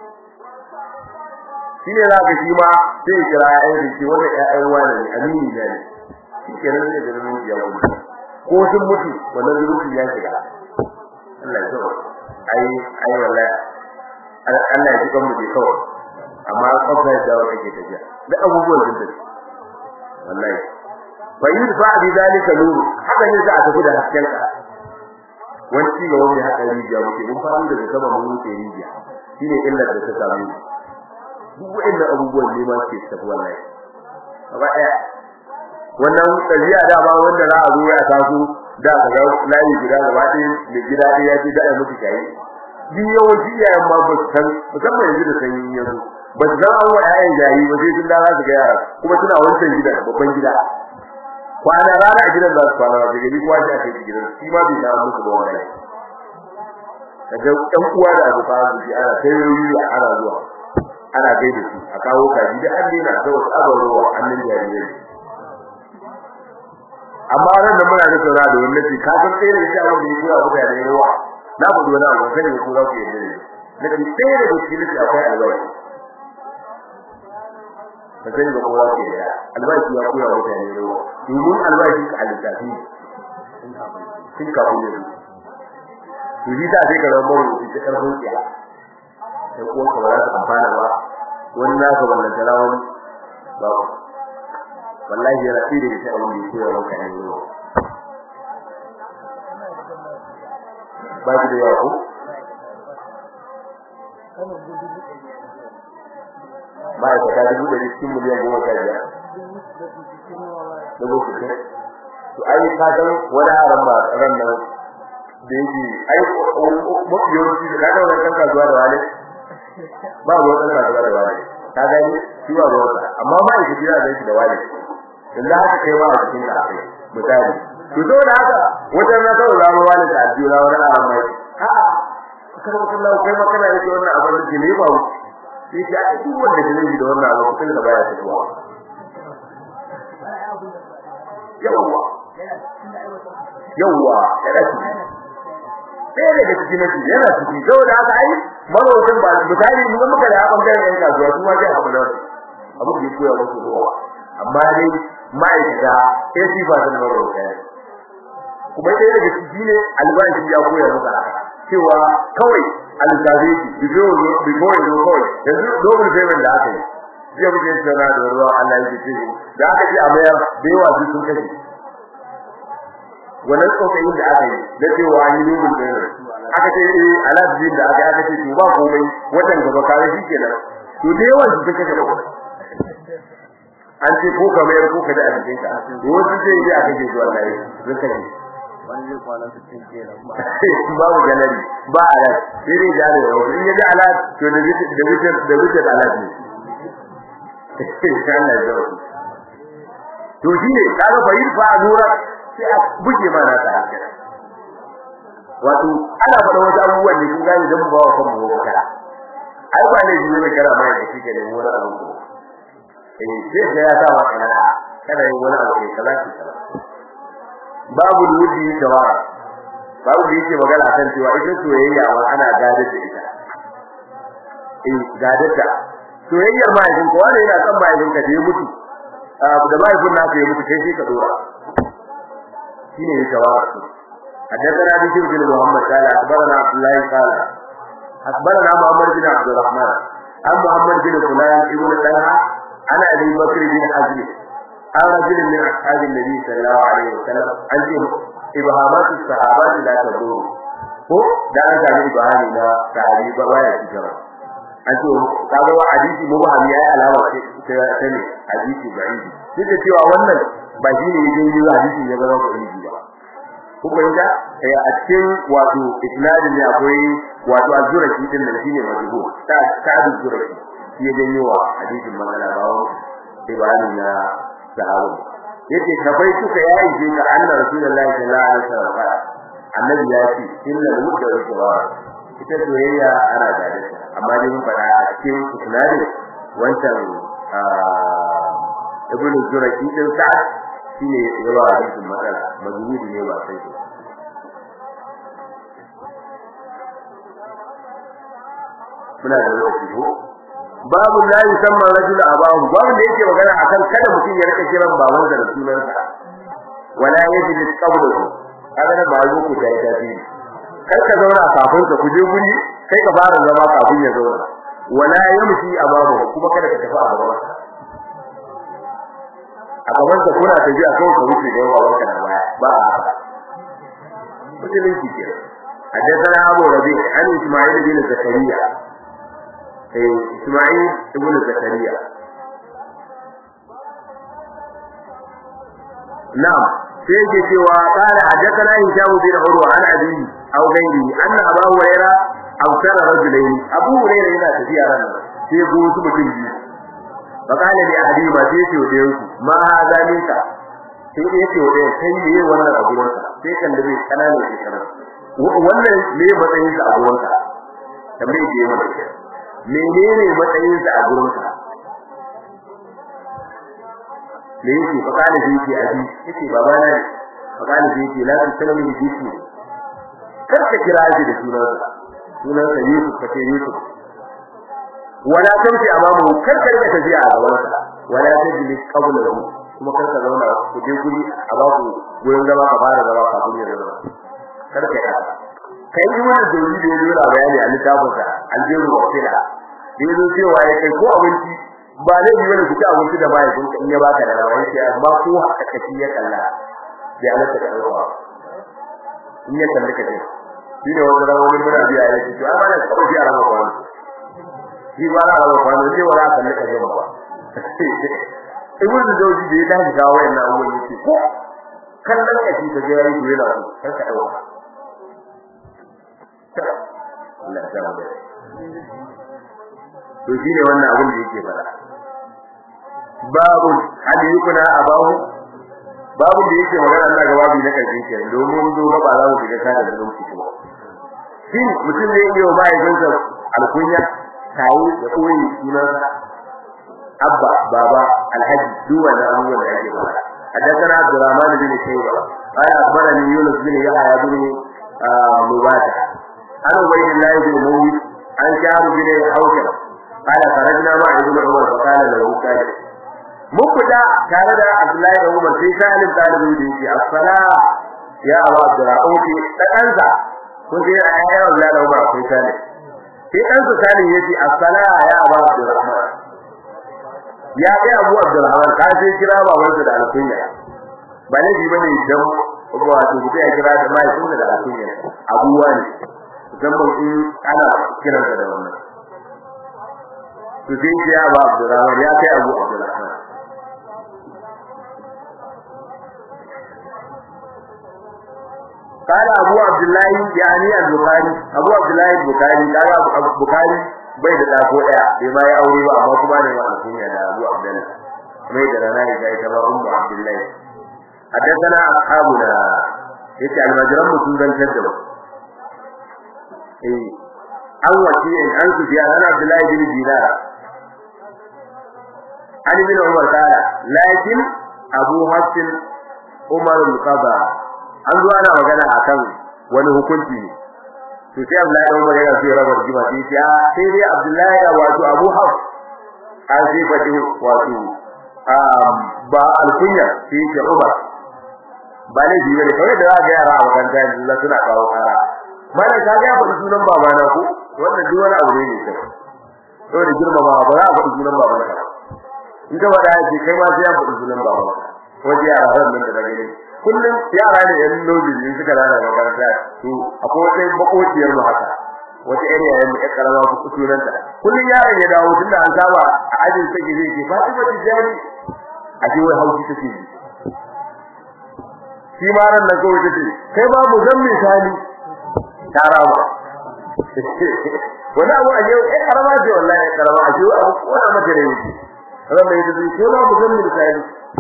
shi ne za ka shi ma sai kira ƴaƴan da ke wannan ƴaƴan wani ne amini ne shi ke nan zai da nan ya mutu ko sun mutu wannan zurufi ya shiga Allah ya zo ai ai wallahi Allah ya ji kan mu kawai amma kafa da wata ke tafiya da abubuwan sun tafi wallahi fa yudfa bi zalika nur haka ne za a tafi da hasken ka wani ci gaba mai haka rijiya muke mun fara daga sama mun wuce rijiya shine illar da ta samu duk wa'annan abubuwan ne ma ke tafi wallahi gaba daya wannan tafiya da ba wanda za a zo ya taso da ka ga layi gida gaba ɗaya da gida ɗaya ya ce da ai muku kai duk yawanci iyayen ma ba su san musamman yanzu da sanyi yanzu ba su san an wa ƴaƴan jayi ba sai sun da za su ga yara kuma suna wancan gidan babban gida kwana rana a gidan za su kwana ba gari kuwa shi a kai gidan shi ma bai samu musu ba wannan kaga ɗan uwa da abokan arziki ana kai wuri ana zuwa ana gaida su a kawo kaji da an dena ta wasu abarowa annan jarirai amma ran da muna da tsara da wannan ce kafin sai da shi abin da ya kura muka da yawa na gudu wani abu sai da kura ku yadda ne da kan sai da shi ne akwai albashi ka sani da kowa ke da albashi ya kura mutane yawa domin albashi ka alisafi sun kafin ne to shi ta sai ka zama marubuci ta karfin tsiya sai kuwa ka ba za su amfana ba wani naka wannan talawani ba wallahi yana tsire da abin da yake yawan kan yau ba ki da yawa ko ba ya ta dubu da cikin miliyan goma sha biyar dubu sittin to ai ka san wani haram ba ran nan da yake ai mafi yawanci da kaga wannan kan kasuwa da wale ba ruwan kan kasuwa da wale ka gani shi ba ruwan amma ba ya kira da shi da wale dan da haka kai ma a cikin ka akai misali to to da haka wajen na kawai zama wale da addura wani haram mai a'a kada ka Allah kai ma kana yake wannan abin da ne ba shi ya duk wanda ke yi da wannan abu kun da baya tafiya yawwa yawwa yana ciki ɗaya daga cikin nasi yana ciki saboda haka ai marocin ba misali mun muka da hakan bayan yan kasuwa su ma zai haɓu nan abu da ya koya musu ruwa amma dai ma'aikata sai su ba sun marocin kuma ɗaya daga ciki ne albashi ya koya musu cewa kawai alzabe ki before before you kawai yanzu double payment da aka yi zai muke tsara da ruwa Allah ya ce da aka ji a mayar da yawa su sun kashe wannan tsokayin da aka yi da cewa an yi double payment aka ce eh alazin da aka aka ce to ba komai watan gaba kare shi kenan to da yawa su sun kashe da kuɗi an ce ko ka mayar ko ka da a cikin ka wasu sai ya aka ce zuwa lai sun kashe wani zai kwana su cin kenan ba babu galari ba alat sai dai jare wa in ya ji alat to da bitin da bitin da bitin alat ne Allah ya zo to shi ne kaga fa yin fa nura sai a buge ma na ta wato ana faɗa wasu abubuwan ne kun gane dan ba wa kan mu kara ai ba ne ne kara mai da kike da wani abu ko eh sai ya sa wa kana kada yin wani abu kai kaza ki kaza babu wudi tawara babu da yake magana kan cewa ita soyayya wa ana gadar da ita eh gadar da soyayyar mahaifin ko wanda yana son mahaifin ka da ya mutu da mahaifin naka ya mutu kai sai ka dora shine ya tawara حدثنا بشير بن محمد قال اخبرنا عبد الله قال اخبرنا محمد بن عبد الرحمن عن محمد بن فلان ابن طلحه عن ابي بكر بن حزم عن رجل من أصحاب النبي صلى الله عليه وسلم أنتم إبهامات الصحابة لا تدور ko da an sami ibahami na sahabi ba baya cikin an ce kaga wa hadisi mubahami yayi alama ce ta ne hadisi da'ifi duk da cewa wannan ba shi ne yayin yi hadisi ya zama da'ifi ba kuma inda eh a cikin wato isnadin ne akwai wato azuraki din nan shine majhul ta ta azuraki shi ya janyo wa hadisin magana ba wa ibani na sahabu yace kafai suka yayi je ga annabi rasulullahi sallallahu alaihi wasallam annabi ya ce innal mudda wa shawara ita soyayya ana da ita amma dai mun fada a cikin isnadin wancan ibnu zuraki din sa'ad shine yawa hadisin matsala mazmudi ne ba sai muna da lokaci ko babu la yusamma rajul abahu babu da yake magana akan kada mutum ya rika kiran baban da sunansa wala yajlis qawluhu kada ba zo ku dai dadi kar ka zauna kafin ka kuje guri kai ka fara zama kafin ya zauna wala yamshi abahu kuma kada ka tafi a gaban a gaban ka kuna tafiya kawai ka wuce da yawa wanka da baya ba a musulunci ke حدثنا أبو ربيع عن إسماعيل بن زكريا إسماعيل بن زكريا نعم سيجي سوى قال حدثنا هشام بن عروة عن أبيه أو غيره أن أبا هريرة أوصل رجلين أبو هريرة هنا تفيا رنا سيقول سبتين فقال لأحدهما سيتي وديوك ما هذا منك sai da yake wadai sai ne wannan abuwan sa sai kan da bai kanana shi kana wannan ne matsayin sa abuwan sa tambaye ke mana menene matsayin sa a gurin sa me yake fa kana shi yake abi yake baba na fa kana shi yake la tusallu bi jismi kar ka kira shi da sunan sa sunan sa Yusuf kace Yusuf wala tanti amamu kar ka rika tafiya a gaban sa wala tajlis qablahu kuma kar ka zauna ku je guri a ba ku gurin zama ka fara zama kafin ya zama kar ka yi kai yi wannan dole da yayi da bayani a littafin sa aljiru wa kila da yazo cewa ya kai ko abinci ba ne yi wani kuka abinci da bai kun in ya baka da rawa sai amma ko haka kace ya kalla bai alaka da rawa in ya kalle kace shi ne wanda rawa mun muna biya yake to amma da kawai biya rawa kwano shi ba rawa kwano sai wala kalle kace ba ibn zawji da ya tashi ga wayannan abubuwan yake ko kallon kashi ta ga yayi yana so kar ka dauka Allah ya tsara to shine wannan abin da yake fara babu hadiyukuna abahu babu da yake magana Allah ga babu na karshe ke domin zo ba za mu shiga kada da lokaci kuma shi mutum ne yau ba ya gansa alkunya tayi da koyi sunansa abba baba alhaji duwa da abubuwan da yake fara حدثنا عبد الرحمن بن شيبة قال أخبرني يونس بن يحيى بن مباشر عن عبيد الله بن مويس عن شعب بن حوشب قال خرجنا مع ابن عمر فقال له سالم مبدا كان da Abdullahi da Umar sai salim talibin da yake as-sala ya Abu Abdurrahman da kansa ko sai ya Abdullahi da Umar sai salim sai kansa salim yace as-sala ya Abu Abdurrahman ya kai Abu Abdurrahman ka sai kira babansa da alkunya ba ne bi bane dan wato ku ya kira da mai sunna da alkunya abuwa ne musamman in ana kiransa da wannan to sai ya ba Abdurrahman ya kai Abu Abdurrahman قال ابو عبد الله يعني البخاري ابو عبد الله البخاري قال ابو البخاري bai da dako daya bai ma ya aure ba amma kuma ne wa kunya da Abu Abdullah mai da rana ya kai ta ba ummu Abdullah haddathana ashabuna yace almajiran mu sun zantar da eh an wace in an su biya ana Abdullah bin Dinar Ali bin Umar kala lakin Abu Hafs Umar al-Qaba an zo ana magana akan wani hukunci ne to sai Abdullahi da Umar yana so ya raba rigima sai ya sai dai Abdullahi da wato Abu Hafs an sai fadi wato ba alkunya sai ya Umar ba ne ji bane kawai da za ga yara a makaranta yanzu za suna kawo kara mana ka ga faɗi sunan babana ko wannan duk wani abu ne ne sai saboda girmama ba za a faɗi sunan babana in ka faɗa ce kai ma sai ya faɗi sunan babana wajen yara ran nan da na gani kullum yara ne yan lobi suka rana makaranta to akwai wata bakociyar mu haka wata area yayin mu karama ku sunan ta kullum yaron ya dawo tunda an saba a ajin take zai ce Fatima Tijani a ji wai hauki take ji shi ma ran nan kawai tace kai ba mu zan misali tarama wani abu a yau ai karama ce wallahi karama a yau abu ko na mata da yake ran da yake kai ba mu zan misali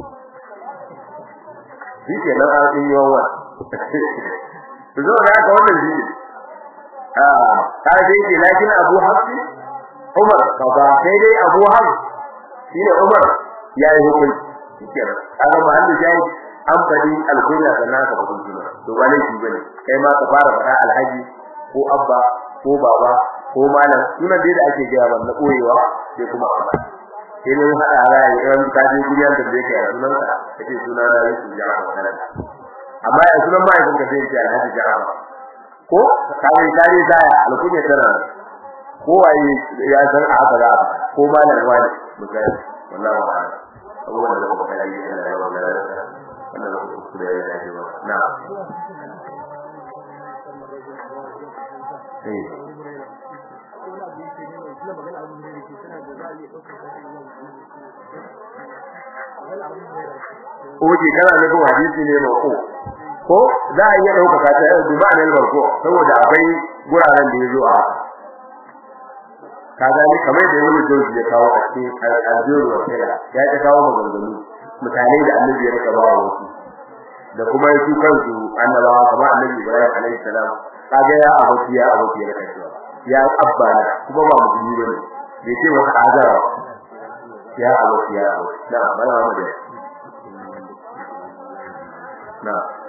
shi ke nan an yi yawa to zo da haka wannan shi ah ta dai ke lakin Abu Hafs Umar kaza sai dai Abu Hafs shine Umar yayi hukunci kenan kaga ba Allah yayi an fadi alkunya sannan ka hukunci to ba ne shi bane kai ma ka fara fara alhaji ko abba ko baba ko malam sunan dai da ake gaya ban na koyewa sai kuma abba sai ne hada rai ran ka je guriyan da yake a sunan ka kace sunan da yake jama'a wannan amma ya sunan ba yake ka sai ce alhaji jama'a ko kawai tare saya alkunya tana ko waye ya san a haka za ko malam wani misali wallahi wa'ala abubuwan da kuma kai yana da yawa da wannan da kuma da ya yi ba na eh Oke kana nufin hadisi ne ba ko ko za a iya dauka ta yau duba ne ba ko saboda akwai guraren da yazo a kaga ni kamar da wani joji ya kawo a cikin aljiru wa kira ya ta kawo maganganu mutane da annabi ya rika ba wasu da kuma su kansu annabawa kamar annabi Ibrahim alaihi salam kaga ya abuci ya abuci ya rika cewa ya abba na kuma ba musulmi bane bai ce wata azara ya abuci ya abuci na bana mu da na